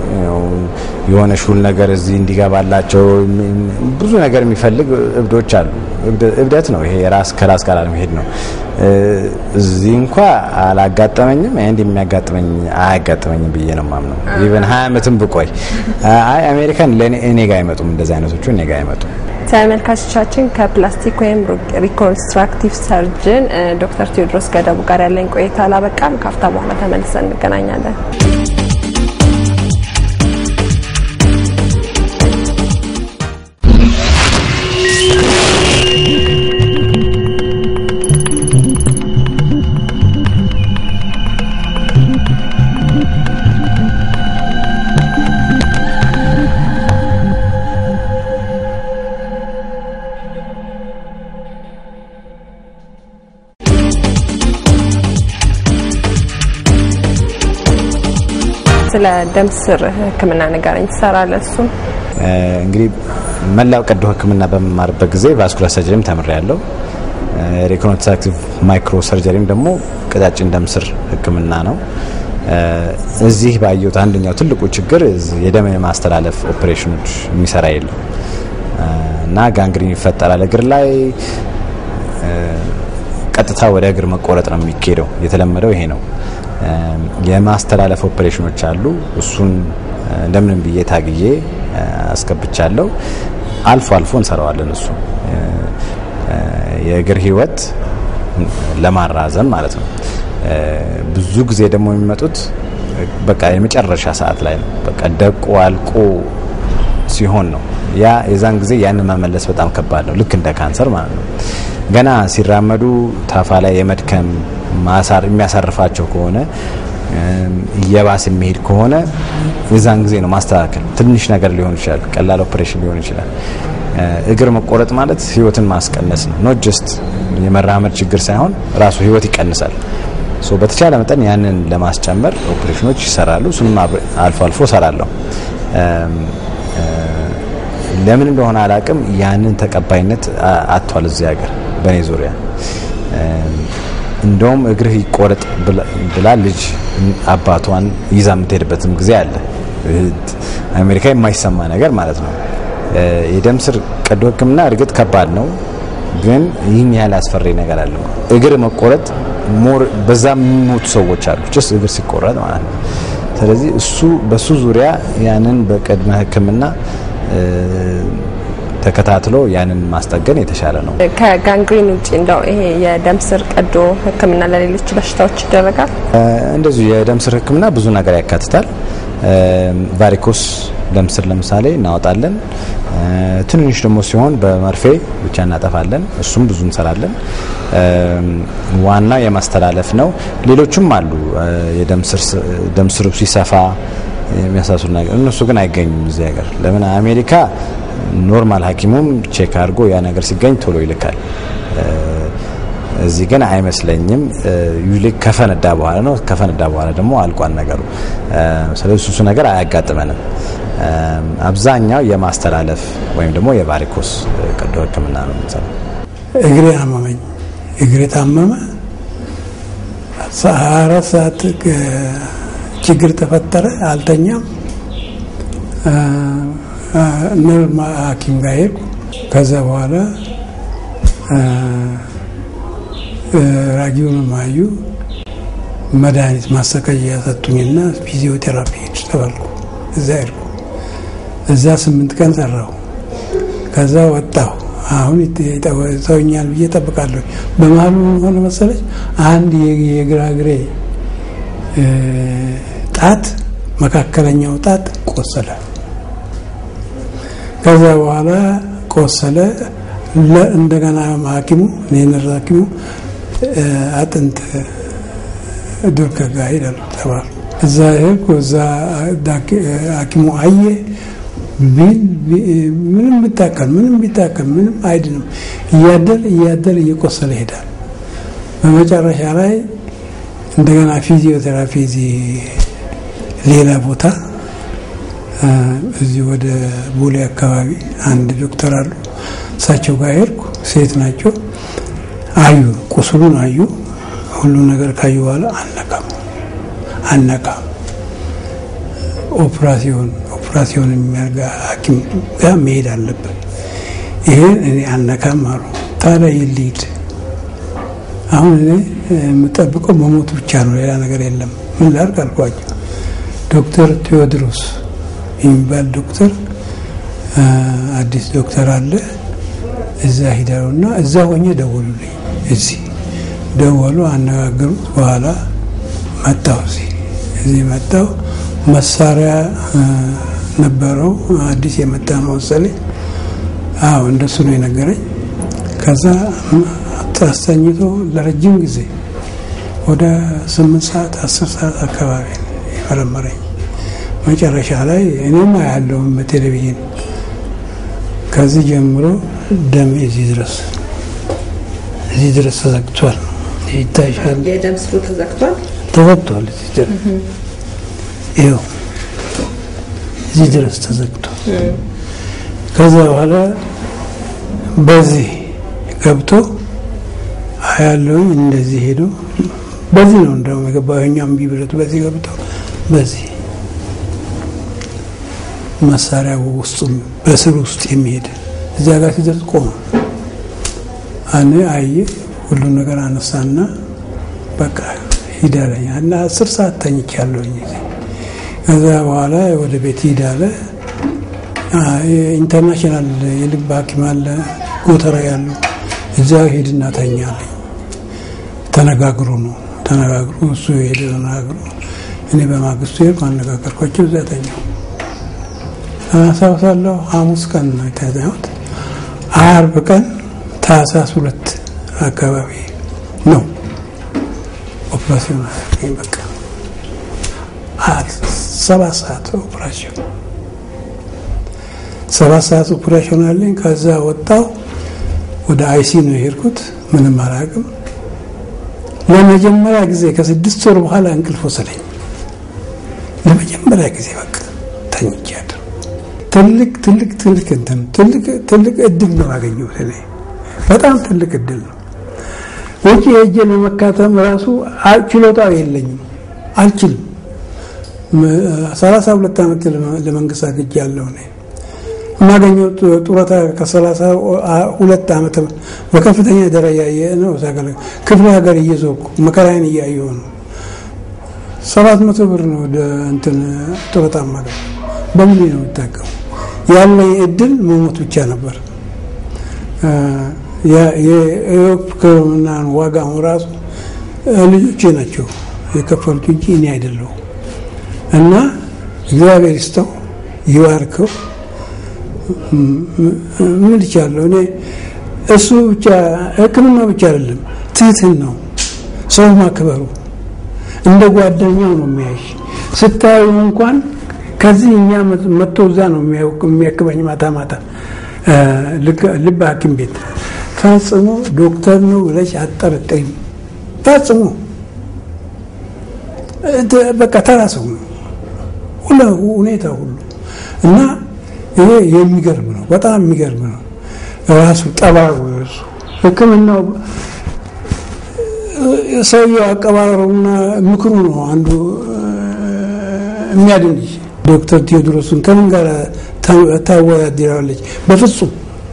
የሆነ ሹል ነገር እዚህ እንዲገባላቸው ብዙ ነገር የሚፈልግ እብዶች አሉ። እብደት ነው ይሄ፣ ራስ ከራስ ጋር አለመሄድ ነው። እዚህ እንኳ አላጋጠመኝም። አንድ የሚያጋጥመኝ አያጋጥመኝም ብዬ ነው ማምነው። ኢቨን ሀያ ዓመትም ብቆይ አይ አሜሪካን እኔ ጋር አይመጡም፣ እንደዚህ አይነቶቹ እኔ ጋር አይመጡም። ተመልካቾቻችን ከፕላስቲክ ወይም ሪኮንስትራክቲቭ ሰርጅን ዶክተር ቴዎድሮስ ገደቡ ጋር ያለኝ ቆይታ አላበቃም። ካፍታ በኋላ ተመልሰን እንገናኛለን። ስለ ደም ስር ሕክምና ንገረኝ። ትሰራለህ? እሱን እንግዲህ መላው ቀዶ ሕክምና በመማርበት ጊዜ ቫስኩላር ሰርጀሪም ተምሬያለሁ። ሪኮንስትራክቲቭ ማይክሮ ሰርጀሪም ደግሞ ቀጫጭን ደም ስር ሕክምና ነው። እዚህ ባየሁት አንደኛው ትልቁ ችግር የደም የማስተላለፍ ኦፕሬሽኖች የሚሰራ የለም እና ጋንግሪን ይፈጠራል እግር ላይ ቀጥታ ወደ እግር መቆረጥ ነው የሚካሄደው። የተለመደው ይሄ ነው። የማስተላለፍ ኦፕሬሽኖች አሉ። እሱን እንደምንም ብዬ ታግዬ አስገብቻለሁ። አልፎ አልፎ እንሰራዋለን። እሱ የእግር ህይወት ለማራዘም ማለት ነው። ብዙ ጊዜ ደግሞ የሚመጡት በቃ የመጨረሻ ሰዓት ላይ ነው። በቃ ደቆ አልቆ ሲሆን ነው። ያ የዛን ጊዜ ያንን መመለስ በጣም ከባድ ነው። ልክ እንደ ካንሰር ማለት ነው። ገና ሲራመዱ ታፋ ላይ የመድከም ማሳር የሚያሳርፋቸው ከሆነ እየባስ የሚሄድ ከሆነ የዛን ጊዜ ነው ማስተካከል። ትንሽ ነገር ሊሆን ይችላል፣ ቀላል ኦፕሬሽን ሊሆን ይችላል። እግር መቆረጥ ማለት ህይወትን ማስቀነስ ነው። ኖት ጀስት የመራመድ ችግር ሳይሆን ራሱ ህይወት ይቀንሳል። ሶ በተቻለ መጠን ያንን ለማስጨመር ኦፕሬሽኖች ይሰራሉ። እሱንም አልፎ አልፎ ሰራለሁ። ለምን እንደሆነ አላቅም፣ ያንን ተቀባይነት አጥቷል እዚህ ሀገር በእኔ ዙሪያ። እንደውም እግርህ ይቆረጥ ብላ ልጅ አባቷን ይዛ የምትሄድበትም ጊዜ አለ። አሜሪካ የማይሰማ ነገር ማለት ነው። የደም ስር ቀዶ ሕክምና እርግጥ ከባድ ነው፣ ግን ይህን ያህል አስፈሪ ነገር አለው። እግር መቆረጥ ሞር በዛ የሚሞቱ ሰዎች አሉ፣ ጭስ እግር ሲቆረጥ ማለት ነው። ስለዚህ እሱ በሱ ዙሪያ ያንን በቅድመ ሕክምና ተከታትሎ ያንን ማስጠገን የተሻለ ነው። ከጋንግሪን ውጭ እንደው ይሄ የደም ስር ቀዶ ህክምና ለሌሎች በሽታዎች ይደረጋል? እንደዚሁ የደም ስር ህክምና ብዙ ነገር ያካትታል። ቫሪኮስ ደም ስር ለምሳሌ እናወጣለን። ትንንሽ ደግሞ ሲሆን በመርፌ ብቻ እናጠፋለን። እሱም ብዙ እንሰራለን። ዋናው የማስተላለፍ ነው። ሌሎችም አሉ። የደም ስሩ ሲሰፋ የሚያሳስሉ ነገር እነሱ ግን አይገኙም እዚህ ሀገር። ለምን አሜሪካ ኖርማል ሐኪሙም ቼክ አድርጎ ያ ነገር ሲገኝ ቶሎ ይልካል። እዚህ ግን አይመስለኝም። ዩሊ ከፈነዳ በኋላ ነው። ከፈነዳ በኋላ ደግሞ አልቋን ነገሩ። ስለዚህ እሱ ነገር አያጋጥመንም። አብዛኛው የማስተላለፍ ወይም ደግሞ የቫሪኮስ ቀዶ ህክምና ነው የምንሰራው። እግሬ አመመኝ። እግሬ ታመመ። ሀያ አራት ሰዓት ችግር ተፈጠረ። አልተኛም። ነርቭ ሐኪም ጋር ሄድኩ። ከዛ በኋላ ራዲዮንም አዩ። መድኃኒት ማሰቃያ ሰጡኝና ፊዚዮቴራፒ ሄድ ተባልኩ። እዛ ሄድኩ። እዛ ስምንት ቀን ሰራሁ። ከዛ ወጣሁ። አሁን ሰውኛል ብዬ ጠብቃለሁ። በመሀሉ ሆነ መሰለች አንድ የግራ እግሬ ጣት መካከለኛው ጣት ቆሰለ። ከዛ በኋላ ቆሰለ። እንደገና ሐኪሙ ኔነር ሐኪሙ አጥንት ዱርከ ጋር ሄዳሉ ተባሉ። እዛ ሄድኩ። እዛ ሐኪሙ አየ። ምንም ቢታከል ምንም ቢታከል ምንም አይድንም። እያደር እያደር እየቆሰለ ይሄዳል። በመጨረሻ ላይ እንደገና ፊዚዮቴራፒ እዚህ ሌላ ቦታ እዚህ ወደ ቦሌ አካባቢ አንድ ዶክተር አሉ። እሳቸው ጋር ሄድኩ። ሴት ናቸው። አዩ፣ ቁስሉን አዩ። ሁሉ ነገር ካዩ በኋላ አነካም አነካም ኦፕራሲዮን ኦፕራሲዮን የሚያደርግ ሐኪም ጋር መሄድ አለበት። ይሄን እኔ አልነካም አሉ። ታዲያ ይልሂድ። አሁን እኔ የምጠብቀው መሞት ብቻ ነው፣ ሌላ ነገር የለም። ምን ላድርግ አልኳቸው። ዶክተር ቴዎድሮስ የሚባል ዶክተር አዲስ ዶክተር አለ። እዛ ሂደሩና እዛ ሆኜ ደወሉልኝ። እዚህ ደወሉ፣ አነጋገሩት። በኋላ መጣሁ። እዚህ እዚህ መጣሁ። መሳሪያ ነበረው አዲስ የመጣ ነው መሰለኝ። አዎ እንደሱ ነው የነገረኝ። ከዛ አስተኝቶ ለረጅም ጊዜ ወደ ስምንት ሰዓት አስር ሰዓት አካባቢ የመረመረኝ መጨረሻ ላይ እኔም አያለሁም በቴሌቪዥን ከዚህ ጀምሮ ደም እዚህ ድረስ እዚህ ድረስ ተዘግቷል። ይታይሻል። የደም ስሩ ተዘግቷል ተዘግቷል። እዚህ ድረስ ይኸው እዚህ ድረስ ተዘግቷል። ከዛ በኋላ በዚህ ገብቶ አያለሁኝ እንደዚህ ሄዶ በዚህ ነው እንደውም የገባው የኛም ቢብረት በዚህ ገብቶ በዚህ መሳሪያ ውስጡ በስር ውስጥ የሚሄድ እዚያ ጋር ሲደርስ ቆመ። እኔ አየ ሁሉን ነገር አነሳና በቃ ሂድ አለኝ እና አስር ሰዓት ተኝቻለሁኝ። ከዛ በኋላ ወደ ቤት ሂድ አለ። ኢንተርናሽናል የልብ ሐኪም አለ ጎተራ ያለው እዛ ሄድና ተኛ አለኝ። ተነጋግሮ ነው ተነጋግሮ እሱ ሄደ ተነጋግሮ እኔ በማግስቱ ሄድኩ አነጋገርኳቸው። እዛ ተኛው አስታውሳለሁ። ሐሙስ ቀን ነው የተኛሁት። አርብ ቀን ታህሳስ ሁለት አካባቢ ነው ኦፕሬሽን በቃ ሰባት ሰዓት ኦፕራሽን ሰባት ሰዓት ኦፕሬሽን አለኝ። ከዛ ወጣው ወደ አይሲ ነው የሄድኩት። ምንም አላውቅም። ለመጀመሪያ ጊዜ ከስድስት ወር በኋላ እንቅልፍ ወሰደኝ። ለመጀመሪያ ጊዜ በቃ ተኝቻለሁ። ትልቅ ትልቅ ትልቅ እንትን ትልቅ ትልቅ እድል ነው ያገኘሁት እኔ በጣም ትልቅ እድል ነው። ውጭ ሄጄ ለመካተም ራሱ ችሎታው የለኝም፣ አልችልም። ሰላሳ ሁለት ዓመት ለመንግስት አግጃለሁ እኔ የማገኘው ጡረታ ከሰላሳ ሁለት ዓመት በከፍተኛ ደረጃ ነው ክፍለ ሀገር እየዞርኩ መከራዬን እያየሁ ነው። ሰባት መቶ ብር ነው ወደ እንትን ጡረታ ማገኝ በምን ነው የምጠቀሙ? ያለኝ እድል መሞት ብቻ ነበር። የሕክምና ዋጋውን ራሱ ልጆቼ ናቸው የከፈሉት እንጂ እኔ አይደለሁም። እና እግዚአብሔር ይስጠው ይባርከው። ምን ይቻለሁ እኔ እሱ ብቻ ሕክምና ብቻ አይደለም ትህትን ነው ሰው ማክበሩ እንደ ጓደኛው ነው የሚያይሽ። ስታዩ እንኳን ከዚህ እኛ መጥቶ እዛ ነው የሚያክመኝ ማታ ማታ ልብ ሐኪም ቤት ፈጽሞ ዶክተር ነው ብለሽ አጠርጥሪም። ፈጽሞ በቃ ተራ ሰው ነው ሁሉ ሁኔታ ሁሉ እና ይሄ የሚገርም ነው፣ በጣም የሚገርም ነው። ራሱ ጠባሩ ራሱ ህክምናው ሰውየው አቀባበሩና ምክሩ ነው አንዱ የሚያድንሽ። ዶክተር ቴዎድሮስን ከምን ጋር ታወዳድራለች? በፍጹም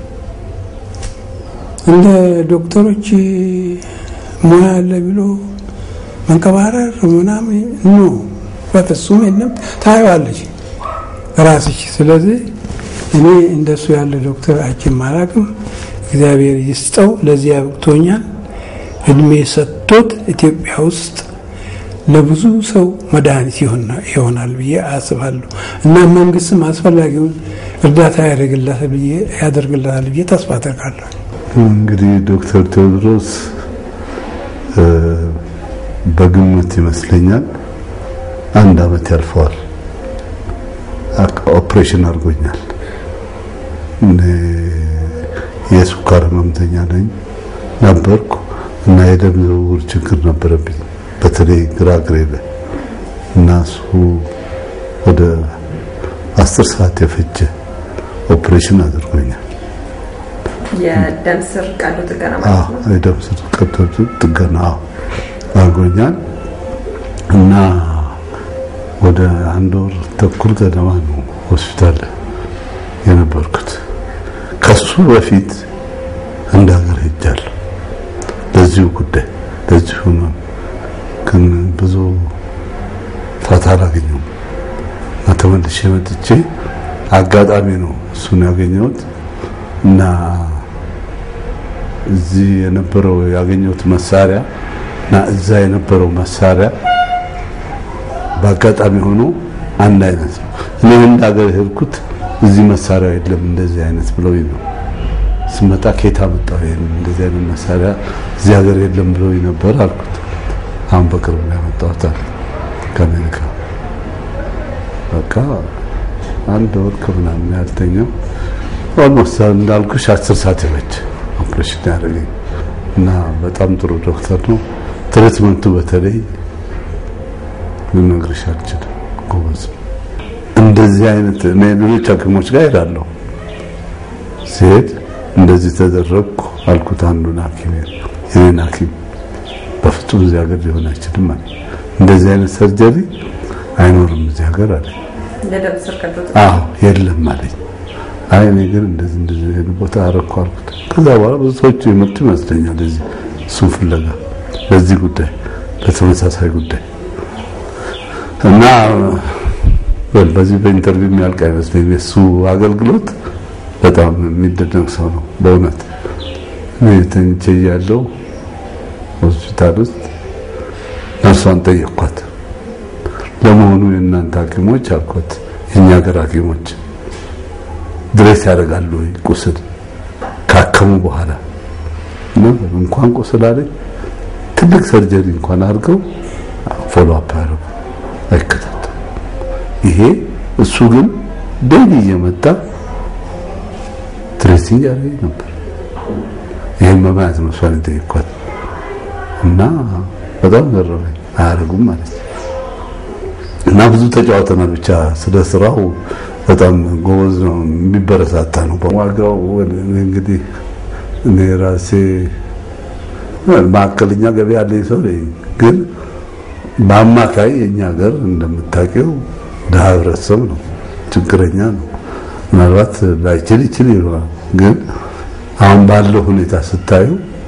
እንደ ዶክተሮች ሙያ አለ ብሎ መንቀባረር ምናምን ኖ በፍጹም የለም። ታየዋለች ራስሽ። ስለዚህ እኔ እንደሱ ያለ ዶክተር አይቼም አላውቅም። እግዚአብሔር ይስጠው፣ ለዚህ አብቅቶኛል። እድሜ ሰጥቶት ኢትዮጵያ ውስጥ ለብዙ ሰው መድኃኒት ይሆናል ብዬ አስባለሁ እና መንግስትም አስፈላጊውን እርዳታ ያደርግለታል ብዬ ተስፋ አደርጋለሁ። እንግዲህ ዶክተር ቴዎድሮስ በግምት ይመስለኛል አንድ አመት ያልፈዋል ኦፕሬሽን አድርጎኛል። የስኳር ህመምተኛ ነኝ ነበርኩ እና የደም ዝውውር ችግር ነበረብኝ በተለይ ግራ እግሬ ላይ እና እሱ ወደ አስር ሰዓት የፈጀ ኦፕሬሽን አድርጎኛል። የደም ስር ቀዶ ጥገና ማለት ነው። የደም ስር ቀዶ ጥገና አድርጎኛል እና ወደ አንድ ወር ተኩል ገደማ ነው ሆስፒታል የነበርኩት። ከሱ በፊት እንደ ሀገር ሄጃለሁ ለዚሁ ጉዳይ ለዚሁ ህመም ግን ብዙ ፋታ አላገኘሁም እና ተመልሼ መጥቼ አጋጣሚ ነው እሱን ያገኘሁት እና እዚህ የነበረው ያገኘሁት መሳሪያ እና እዛ የነበረው መሳሪያ በአጋጣሚ ሆኖ አንድ አይነት ነው። እኔ እንደ ሀገር ሄድኩት እዚህ መሳሪያ የለም እንደዚህ አይነት ብለው ነው ስመጣ ከየት አመጣው ይሄን እንደዚህ አይነት መሳሪያ እዚህ ሀገር የለም ብለው ነበር አልኩት። አሁን በቅርብ ነው ያመጣሁት አለ ከአሜሪካ። በቃ አንድ ወር ከምናምን ያልተኛው ኦልሞስት እንዳልኩሽ አስር ሰዓት የፈጀ ኦፕሬሽን ያደረገኝ እና በጣም ጥሩ ዶክተር ነው። ትሪትመንቱ በተለይ ልነግርሽ አልችልም። ጎበዝ ነው። እንደዚህ አይነት እኔ ሌሎች ሐኪሞች ጋር ሄዳለሁ። ሲሄድ እንደዚህ ተደረግኩ አልኩት አንዱን ሐኪም የኔን ሐኪም በፍጹም እዚህ ሀገር ሊሆን አይችልም አለ። እንደዚህ አይነት ሰርጀሪ አይኖርም እዚህ ሀገር አለ። ለደም ስር ቀዶ አዎ የለም አለኝ። አይ እኔ ግን እንደዚህ እንደዚህ አይነት ቦታ አረኩ አልኩት። ከዛ በኋላ ብዙ ሰዎች የመጡ ይመስለኛል እዚህ እሱን ፍለጋ ለዚህ ጉዳይ ለተመሳሳይ ጉዳይ እና በዚህ በኢንተርቪው የሚያልቅ አይመስለኝም። የእሱ አገልግሎት በጣም የሚደነቅ ሰው ነው በእውነት። እኔ ተኝቼ እያለሁ ሆስፒታል ውስጥ ነርሷን ጠየቅኳት። ለመሆኑ የእናንተ ሐኪሞች አልኳት፣ የእኛ ሀገር ሐኪሞች ድሬስ ያደርጋሉ ወይ ቁስል ካከሙ በኋላ እንኳን ቁስል አለኝ ትልቅ ሰርጀሪ እንኳን አድርገው ፎሎ አፕ ያደርጉ አይከታተሉ ይሄ እሱ ግን ዴይሊ እየመጣ ትሬሲንግ ያደርገኝ ነበር። ይህን በማየት ነው እሷን የጠየኳት እና በጣም ገረመኝ። አያደርጉም ማለት ነው እና ብዙ ተጫውተናል። ብቻ ስለ ስራው በጣም ጎበዝ ነው፣ የሚበረታታ ነው። ዋጋው እንግዲህ እኔ ራሴ ማዕከለኛ ገቢ ያለኝ ሰው ነኝ፣ ግን በአማካይ የኛ ሀገር እንደምታውቂው ድሀ ህብረተሰብ ነው፣ ችግረኛ ነው። ምናልባት ላይችል ይችል ይሆናል፣ ግን አሁን ባለው ሁኔታ ስታዩ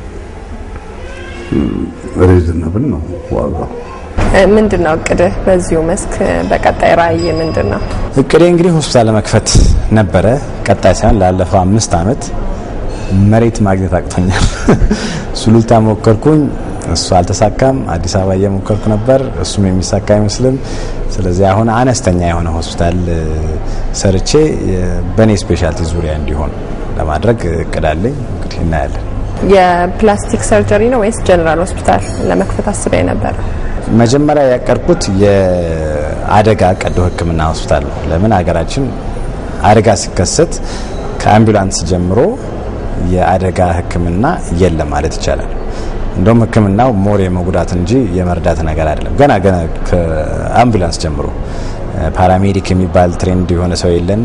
ሪዝነብል ነው ዋጋው። ምንድን ነው እቅድህ በዚሁ መስክ በቀጣይ ራዕይ ምንድን ነው? እቅዴ እንግዲህ ሆስፒታል ለመክፈት ነበረ። ቀጣይ ሳይሆን ላለፈው አምስት አመት መሬት ማግኘት አቅቶኛል። ሱሉልታ ሞከርኩኝ፣ እሱ አልተሳካም። አዲስ አበባ እየሞከርኩ ነበር፣ እሱም የሚሳካ አይመስልም። ስለዚህ አሁን አነስተኛ የሆነ ሆስፒታል ሰርቼ በእኔ ስፔሻልቲ ዙሪያ እንዲሆን ለማድረግ እቅዳለኝ። እንግዲህ እናያለን። የፕላስቲክ ሰርጀሪ ነው ወይስ ጀነራል ሆስፒታል ለመክፈት አስበ ነበረ? መጀመሪያ ያቀድኩት የአደጋ ቀዶ ሕክምና ሆስፒታል ነው። ለምን ሀገራችን አደጋ ሲከሰት ከአምቡላንስ ጀምሮ የአደጋ ሕክምና የለም ማለት ይቻላል። እንደውም ሕክምናው ሞር የመጉዳት እንጂ የመርዳት ነገር አይደለም። ገና ገና ከአምቡላንስ ጀምሮ ፓራሜዲክ የሚባል ትሬንድ የሆነ ሰው የለን።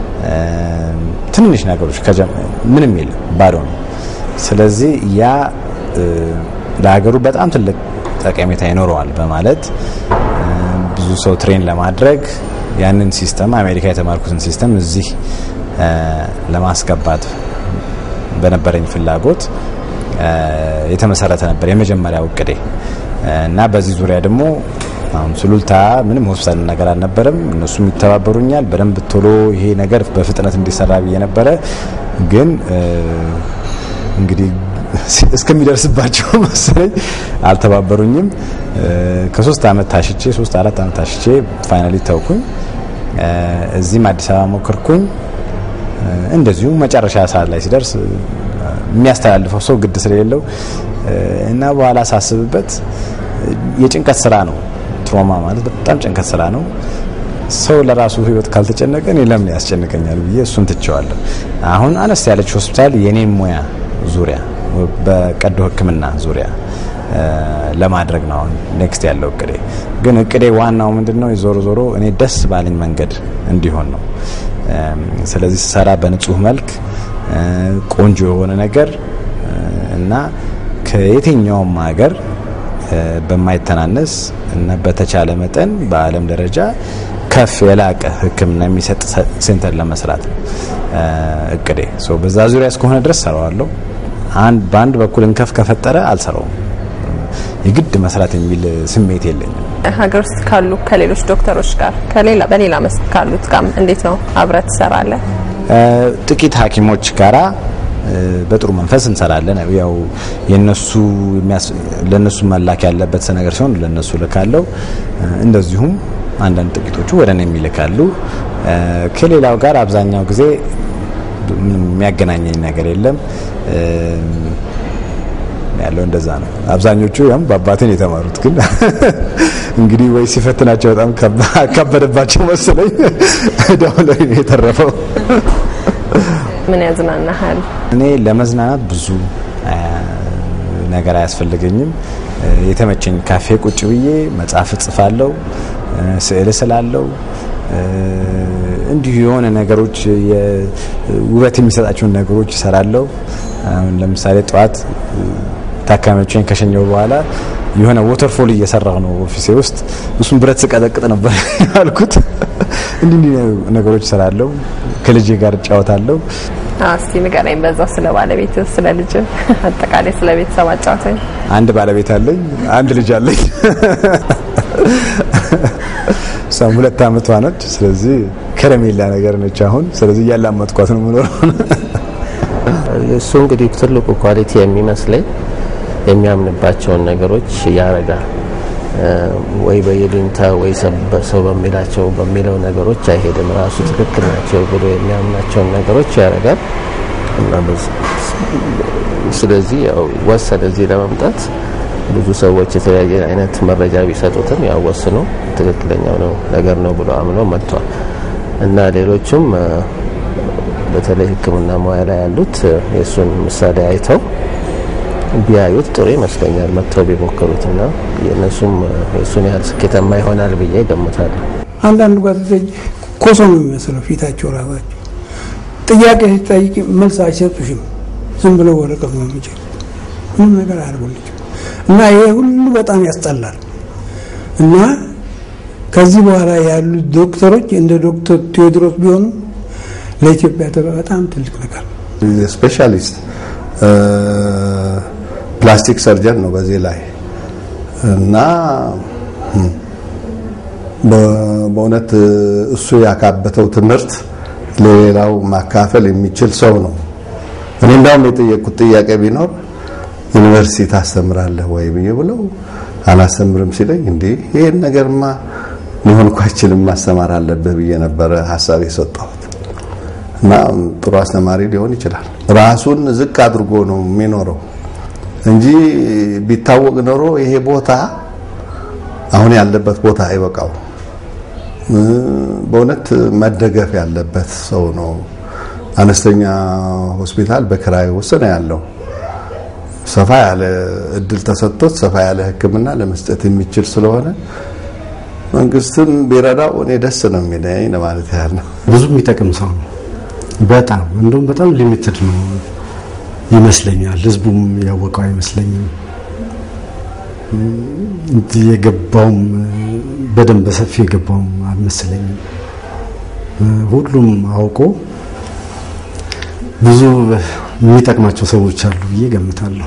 ትንንሽ ነገሮች ምንም የለም፣ ባዶ ነው። ስለዚህ ያ ለሀገሩ በጣም ትልቅ ጠቀሜታ ይኖረዋል በማለት ብዙ ሰው ትሬን ለማድረግ ያንን ሲስተም አሜሪካ የተማርኩትን ሲስተም እዚህ ለማስገባት በነበረኝ ፍላጎት የተመሰረተ ነበር የመጀመሪያው እቅዴ እና በዚህ ዙሪያ ደግሞ አሁን ሱሉልታ ምንም ሆስፒታል ነገር አልነበረም። እነሱም ይተባበሩኛል በደንብ ቶሎ ይሄ ነገር በፍጥነት እንዲሰራ ብዬ ነበረ። ግን እንግዲህ እስከሚደርስባቸው መሰለኝ አልተባበሩኝም። ከሶስት አመት ታሽቼ ሶስት አራት አመት ታሽቼ ፋይናሊ ተውኩኝ። እዚህም አዲስ አበባ ሞከርኩኝ። እንደዚሁ መጨረሻ ሰዓት ላይ ሲደርስ የሚያስተላልፈው ሰው ግድ ስለሌለው እና በኋላ ሳስብበት የጭንቀት ስራ ነው። ትሮማ ማለት በጣም ጭንቀት ስራ ነው። ሰው ለራሱ ህይወት ካልተጨነቀ እኔ ለምን ያስጨንቀኛል ብዬ እሱን ትቼዋለሁ። አሁን አነስ ያለች ሆስፒታል የኔም ሙያ ዙሪያ በቀዶ ሕክምና ዙሪያ ለማድረግ ነው አሁን ኔክስት ያለው እቅዴ። ግን እቅዴ ዋናው ምንድነው? ዞሮ ዞሮ እኔ ደስ ባለኝ መንገድ እንዲሆን ነው። ስለዚህ ስሰራ በንጹህ መልክ ቆንጆ የሆነ ነገር እና ከየትኛውም ሀገር በማይተናነስ እና በተቻለ መጠን በዓለም ደረጃ ከፍ የላቀ ሕክምና የሚሰጥ ሴንተር ለመስራት ነው እቅዴ። በዛ ዙሪያ እስከሆነ ድረስ ሰራዋለሁ። አንድ በአንድ በኩል እንከፍ ከፈጠረ አልሰራውም። የግድ መስራት የሚል ስሜት የለኝም። ሀገር ውስጥ ካሉ ከሌሎች ዶክተሮች ጋር ከሌላ በሌላ መስክ ካሉት ጋር እንዴት ነው አብረህ ትሰራለህ? ጥቂት ሐኪሞች ጋራ በጥሩ መንፈስ እንሰራለን። ያው የነሱ ለነሱ መላክ ያለበት ነገር ሲሆን ለነሱ ልካለው። እንደዚሁም አንዳንድ ጥቂቶቹ ወደ እኔ የሚልካሉ። ከሌላው ጋር አብዛኛው ጊዜ ምንም የሚያገናኘኝ ነገር የለም። ያለው እንደዛ ነው። አብዛኞቹ ያም በአባቴን የተማሩት ግን እንግዲህ ወይ ሲፈትናቸው በጣም አካበደባቸው መሰለኝ እዳው ላይ ነው የተረፈው። ምን ያዝናናሃል? እኔ ለመዝናናት ብዙ ነገር አያስፈልገኝም። የተመቸኝ ካፌ ቁጭ ብዬ መጽሐፍ እጽፋለሁ፣ ስዕል ስላለው እንዲሁ የሆነ ነገሮች ውበት የሚሰጣቸውን ነገሮች እሰራለሁ። አሁን ለምሳሌ ጠዋት ታካሚዎችን ከሸኘው በኋላ የሆነ ወተርፎል እየሰራሁ ነው ኦፊሴ ውስጥ። እሱን ብረት ስቀጠቅጥ ነበር ያልኩት። እንዲህ እንዲህ ነገሮች እሰራለሁ። ከልጄ ጋር እጫወታለሁ። እስቲ ንገረኝ በዛው ስለ ባለቤት፣ ስለ ልጅ፣ አጠቃላይ ስለ ቤተሰብ አጫውተኝ። አንድ ባለቤት አለኝ፣ አንድ ልጅ አለኝ። እሷም ሁለት አመቷ ነች። ስለዚህ ከረሜላ ነገር ነች አሁን። ስለዚህ እያላመጥኳት ነው የምኖረው። እሱ እንግዲህ ትልቁ ኳሊቲ የሚመስለኝ የሚያምንባቸውን ነገሮች ያረጋል። ወይ በይሉኝታ ወይ ሰው በሚላቸው በሚለው ነገሮች አይሄድም። ራሱ ትክክል ናቸው ብሎ የሚያምናቸውን ነገሮች ያረጋል እና ስለዚህ ያው ወሰነ እዚህ ለመምጣት ብዙ ሰዎች የተለያየ አይነት መረጃ ቢሰጡትም ያው ወስኖ ትክክለኛው ነው ነገር ነው ብሎ አምኖ መጥቷል እና ሌሎቹም በተለይ ሕክምና ሙያ ላይ ያሉት የእሱን ምሳሌ አይተው ቢያዩት ጥሩ ይመስለኛል። መጥተው ቢሞክሩትና የእነሱም የእሱን ያህል ስኬታማ ይሆናል ብዬ ገምታለሁ። አንዳንድ ጓደኞች ኮሶ ነው የሚመስለው ፊታቸው ራሳቸው ጥያቄ ሲጠይቅ መልስ አይሰጡሽም። ዝም ብለው ወረቀት ነው የሚችል ምንም ነገር አያደርጉልችም። እና ይሄ ሁሉ በጣም ያስጠላል። እና ከዚህ በኋላ ያሉት ዶክተሮች እንደ ዶክተር ቴዎድሮስ ቢሆኑ ለኢትዮጵያ በጣም ትልቅ ነገር ነው። ስፔሻሊስት ፕላስቲክ ሰርጀን ነው በዚህ ላይ እና በእውነት እሱ ያካበተው ትምህርት ለሌላው ማካፈል የሚችል ሰው ነው። እኔ እንዳውም የጠየቅኩት ጥያቄ ቢኖር ዩኒቨርሲቲ ታስተምራለህ ወይ ብዬ ብለው አላስተምርም ሲለኝ እንዴ ይሄን ነገርማ ሊሆን እኮ አይችልም ማስተማር አለብህ ብዬ ነበረ ሀሳብ የሰጠሁት። እና ጥሩ አስተማሪ ሊሆን ይችላል። ራሱን ዝቅ አድርጎ ነው የሚኖረው እንጂ ቢታወቅ ኖሮ ይሄ ቦታ አሁን ያለበት ቦታ አይበቃው። በእውነት መደገፍ ያለበት ሰው ነው። አነስተኛ ሆስፒታል በክራይ ውስጥ ነው ያለው። ሰፋ ያለ እድል ተሰጥቶት ሰፋ ያለ ሕክምና ለመስጠት የሚችል ስለሆነ መንግስትም ቢረዳው እኔ ደስ ነው የሚለኝ ለማለት ያህል ነው። ብዙ የሚጠቅም ሰው ነው። በጣም እንደውም በጣም ሊሚትድ ነው ይመስለኛል። ህዝቡም ያወቀው አይመስለኝም። የገባውም በደንብ በሰፊ የገባውም አልመሰለኝም። ሁሉም አውቆ ብዙ የሚጠቅማቸው ሰዎች አሉ ብዬ ገምታለሁ።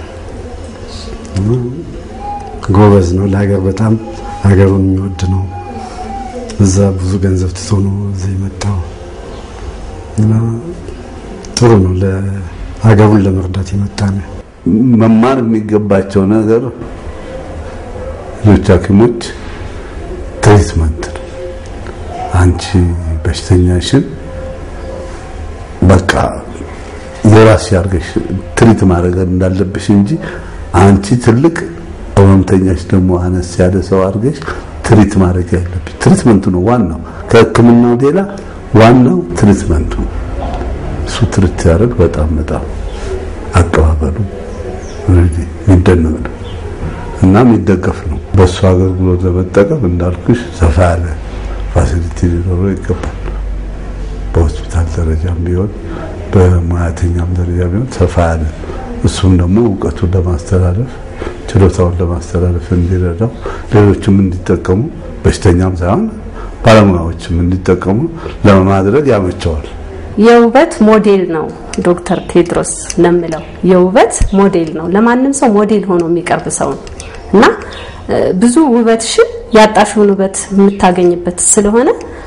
ጎበዝ ነው። ለሀገር በጣም ሀገሩን የሚወድ ነው። እዛ ብዙ ገንዘብ ትቶ ነው እዚህ የመጣው እና ጥሩ ነው። ለሀገሩን ለመርዳት የመጣ ነው። መማር የሚገባቸው ነገር ሌሎች ሐኪሞች ትሪትመንት ነው። አንቺ በሽተኛሽን በቃ የራስሽ አድርገሽ ትሪት ማድረግ እንዳለብሽ እንጂ አንቺ ትልቅ ህመምተኛሽ ደግሞ አነስ ያለ ሰው አድርገሽ ትሪት ማድረግ ያለብሽ ትሪትመንቱ ነው ዋናው። ከህክምናው ሌላ ዋናው ትሪትመንቱ ነው። እሱ ትሪት ሲያደርግ በጣም በጣም አቀባበሉ የሚደነቅ ነው እና የሚደገፍ ነው። በእሱ አገልግሎት ለመጠቀም እንዳልኩሽ ሰፋ ያለ ፋሲሊቲ ሊኖረው ይገባል። በሆስፒታል ደረጃም ቢሆን በሙያተኛም ደረጃ ቢሆን ሰፋ ያለ እሱም ደግሞ እውቀቱን ለማስተላለፍ ችሎታውን ለማስተላለፍ እንዲረዳው ሌሎችም እንዲጠቀሙ በሽተኛም ሳይሆን ባለሙያዎችም እንዲጠቀሙ ለማድረግ ያመቸዋል። የውበት ሞዴል ነው ዶክተር ቴድሮስ ለምለው የውበት ሞዴል ነው። ለማንም ሰው ሞዴል ሆኖ የሚቀርብ ሰው ነው እና ብዙ ውበትሽን ያጣሽውን ውበት የምታገኝበት ስለሆነ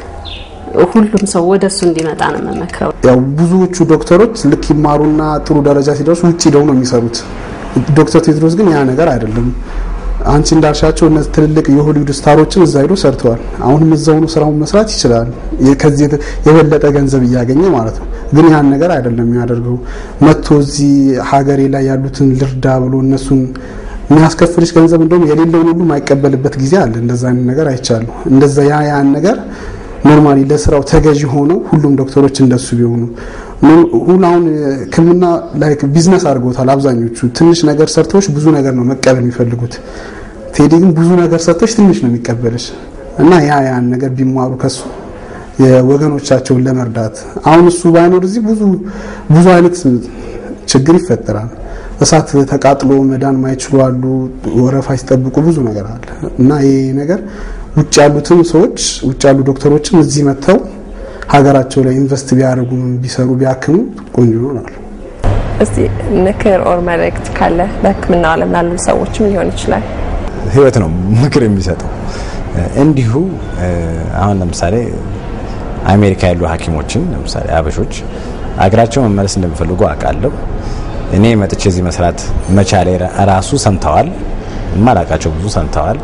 ሁሉም ሰው ወደ እሱ እንዲመጣ ነው የምመክረው። ያው ብዙዎቹ ዶክተሮች ልክ ይማሩና ጥሩ ደረጃ ሲደርሱ ውጭ ሄደው ነው የሚሰሩት። ዶክተር ቴድሮስ ግን ያ ነገር አይደለም። አንቺ እንዳልሻቸው እነዚህ ትልልቅ የሆሊውድ ስታሮችን እዛ ሄዶ ሰርተዋል። አሁንም እዛው ነው ስራውን መስራት ይችላል። ከዚህ የበለጠ ገንዘብ እያገኘ ማለት ነው። ግን ያን ነገር አይደለም የሚያደርገው። መጥቶ እዚህ ሀገሬ ላይ ያሉትን ልርዳ ብሎ እነሱን የሚያስከፍልሽ ገንዘብ እንደውም የሌለውን ሁሉ የማይቀበልበት ጊዜ አለ። እንደዛ አይነት ነገር አይቻሉ። እንደዛ ያ ያን ነገር ኖርማሊ ለስራው ተገዢ ሆነው ሁሉም ዶክተሮች እንደሱ ቢሆኑ ሁን አሁን ሕክምና ላይክ ቢዝነስ አድርገውታል። አብዛኞቹ ትንሽ ነገር ሰርተዎች ብዙ ነገር ነው መቀበል የሚፈልጉት። ቴዲ ግን ብዙ ነገር ሰርተዎች ትንሽ ነው የሚቀበልሽ እና ያ ያን ነገር ቢማሩ ከሱ የወገኖቻቸውን ለመርዳት አሁን እሱ ባይኖር እዚህ ብዙ ብዙ አይነት ችግር ይፈጠራል። እሳት ተቃጥሎ መዳን ማይችሉ አሉ። ወረፋ ሲጠብቁ ብዙ ነገር አለ እና ይሄ ነገር ውጭ ያሉትም ሰዎች ውጭ ያሉ ዶክተሮችም እዚህ መጥተው ሀገራቸው ላይ ኢንቨስት ቢያደርጉ ቢሰሩ ቢያክሙ ቆንጆ ይሆናል። እስቲ ምክር ኦር መልእክት ካለ በህክምናው ዓለም ላሉ ሰዎችም ሊሆን ይችላል። ህይወት ነው ምክር የሚሰጠው። እንዲሁ አሁን ለምሳሌ አሜሪካ ያሉ ሐኪሞችን ለምሳሌ አበሾች አገራቸው መመለስ እንደሚፈልጉ አውቃለሁ። እኔ መጥቼ እዚህ መስራት መቻሌ ራሱ ሰምተዋል፣ የማላውቃቸው ብዙ ሰምተዋል።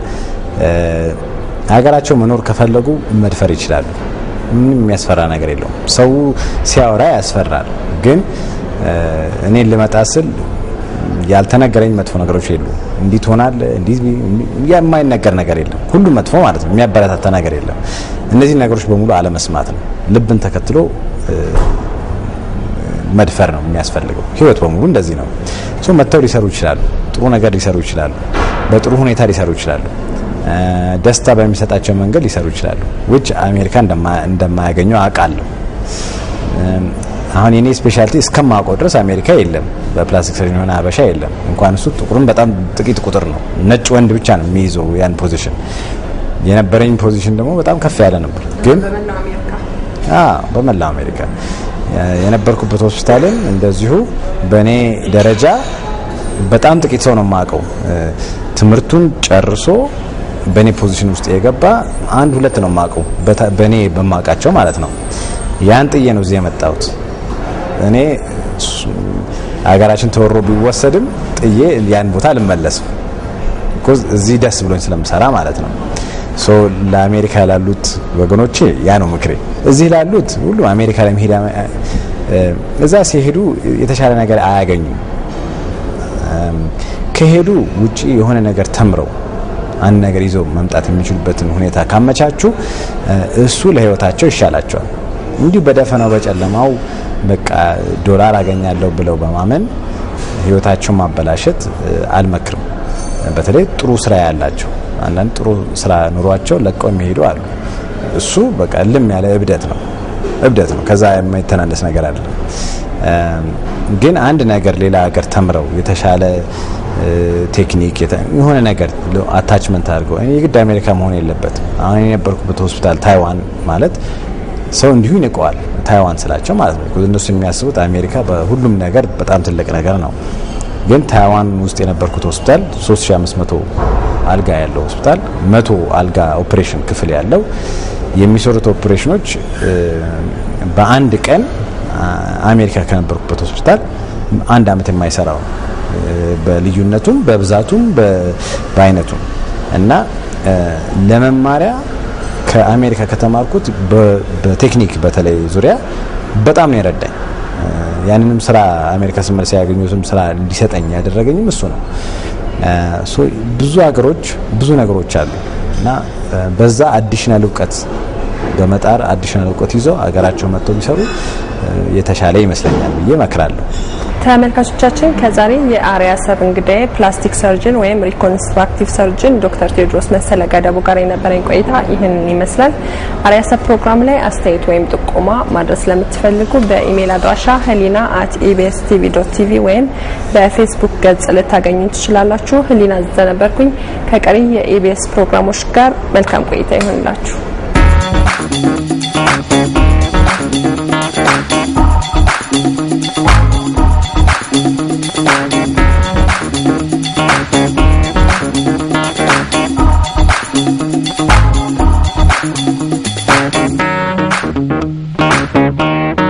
ሀገራቸው መኖር ከፈለጉ መድፈር ይችላሉ። ምንም የሚያስፈራ ነገር የለውም። ሰው ሲያወራ ያስፈራል፣ ግን እኔን ልመጣ ስል ያልተነገረኝ መጥፎ ነገሮች የሉ። እንዲህ ትሆናለህ፣ እንዲህ የማይነገር ነገር የለም። ሁሉም መጥፎ ማለት ነው። የሚያበረታታ ነገር የለም። እነዚህ ነገሮች በሙሉ አለመስማት ነው። ልብን ተከትሎ መድፈር ነው የሚያስፈልገው። ህይወት በሙሉ እንደዚህ ነው። ሶ መጥተው ሊሰሩ ይችላሉ። ጥሩ ነገር ሊሰሩ ይችላሉ። በጥሩ ሁኔታ ሊሰሩ ይችላሉ። ደስታ በሚሰጣቸው መንገድ ሊሰሩ ይችላሉ። ውጭ አሜሪካ እንደማያገኘው አውቃለሁ። አሁን የኔ ስፔሻሊቲ እስከማውቀው ድረስ አሜሪካ የለም፣ በፕላስቲክ ሰርጀን የሆነ ሀበሻ የለም። እንኳን እሱ ጥቁርም በጣም ጥቂት ቁጥር ነው። ነጭ ወንድ ብቻ ነው የሚይዘው ያን ፖዚሽን። የነበረኝ ፖዚሽን ደግሞ በጣም ከፍ ያለ ነበር። ግን በመላው አሜሪካ የነበርኩበት ሆስፒታልም እንደዚሁ በእኔ ደረጃ በጣም ጥቂት ሰው ነው የማውቀው። ትምህርቱን ጨርሶ በእኔ ፖዚሽን ውስጥ የገባ አንድ ሁለት ነው የማውቀው፣ በእኔ በማውቃቸው ማለት ነው። ያን ጥዬ ነው እዚህ የመጣሁት። እኔ ሀገራችን ተወሮ ቢወሰድም ጥዬ ያን ቦታ አልመለስም። እዚህ ደስ ብሎኝ ስለምሰራ ማለት ነው። ሶ ለአሜሪካ ላሉት ወገኖቼ ያ ነው ምክሬ። እዚህ ላሉት ሁሉ አሜሪካ ለመሄድ እዛ ሲሄዱ የተሻለ ነገር አያገኙም። ከሄዱ ውጪ የሆነ ነገር ተምረው አንድ ነገር ይዘው መምጣት የሚችሉበትን ሁኔታ ካመቻቹ እሱ ለህይወታቸው ይሻላቸዋል። እንዲሁ በደፈናው በጨለማው በቃ ዶላር አገኛለሁ ብለው በማመን ህይወታቸውን ማበላሸት አልመክርም። በተለይ ጥሩ ስራ ያላቸው አንዳንድ ጥሩ ስራ ኑሯቸው ለቀው የሚሄዱ አሉ። እሱ በቃ ልም ያለ እብደት ነው እብደት ነው። ከዛ የማይተናነስ ነገር አለ። ግን አንድ ነገር ሌላ ሀገር ተምረው የተሻለ ቴክኒክ የሆነ ነገር አታችመንት አድርገው እኔ የግድ አሜሪካ መሆን የለበትም። አሁን የነበርኩበት ሆስፒታል ታይዋን ማለት ሰው እንዲሁ ይንቀዋል። ታይዋን ስላቸው ማለት ነው። እነሱ የሚያስቡት አሜሪካ በሁሉም ነገር በጣም ትልቅ ነገር ነው። ግን ታይዋን ውስጥ የነበርኩት ሆስፒታል 3500 አልጋ ያለው ሆስፒታል፣ መቶ አልጋ ኦፕሬሽን ክፍል ያለው የሚሰሩት ኦፕሬሽኖች በአንድ ቀን አሜሪካ ከነበርኩበት ሆስፒታል አንድ አመት የማይሰራው በልዩነቱም በብዛቱም በአይነቱም እና ለመማሪያ ከአሜሪካ ከተማርኩት በቴክኒክ በተለይ ዙሪያ በጣም ነው የረዳኝ። ያንንም ስራ አሜሪካ ስመለስ ያገኙትም ስራ እንዲሰጠኝ ያደረገኝም እሱ ነው። ብዙ ሀገሮች ብዙ ነገሮች አሉ እና በዛ አዲሽናል እውቀት በመጣር አዲሽናል እውቀት ይዘው ሀገራቸው መጥተው ቢሰሩ የተሻለ ይመስለኛል ብዬ እመክራለሁ። ተመልካቾቻችን ከዛሬ የአርያ ሰብ እንግዳዬ ፕላስቲክ ሰርጅን ወይም ሪኮንስትራክቲቭ ሰርጅን ዶክተር ቴዎድሮስ መሰለ ገደቡ ጋር የነበረኝ ቆይታ ይህንን ይመስላል። አርያ ሰብ ፕሮግራም ላይ አስተያየት ወይም ጥቆማ ማድረስ ለምትፈልጉ በኢሜይል አድራሻ ህሊና አት ኢቢኤስ ቲቪ ዶት ቲቪ ወይም በፌስቡክ ገጽ ልታገኙ ትችላላችሁ። ህሊና ዘነበርኩኝ ከቀሪ የኢቢኤስ ፕሮግራሞች ጋር መልካም ቆይታ ይሆንላችሁ። Thank you.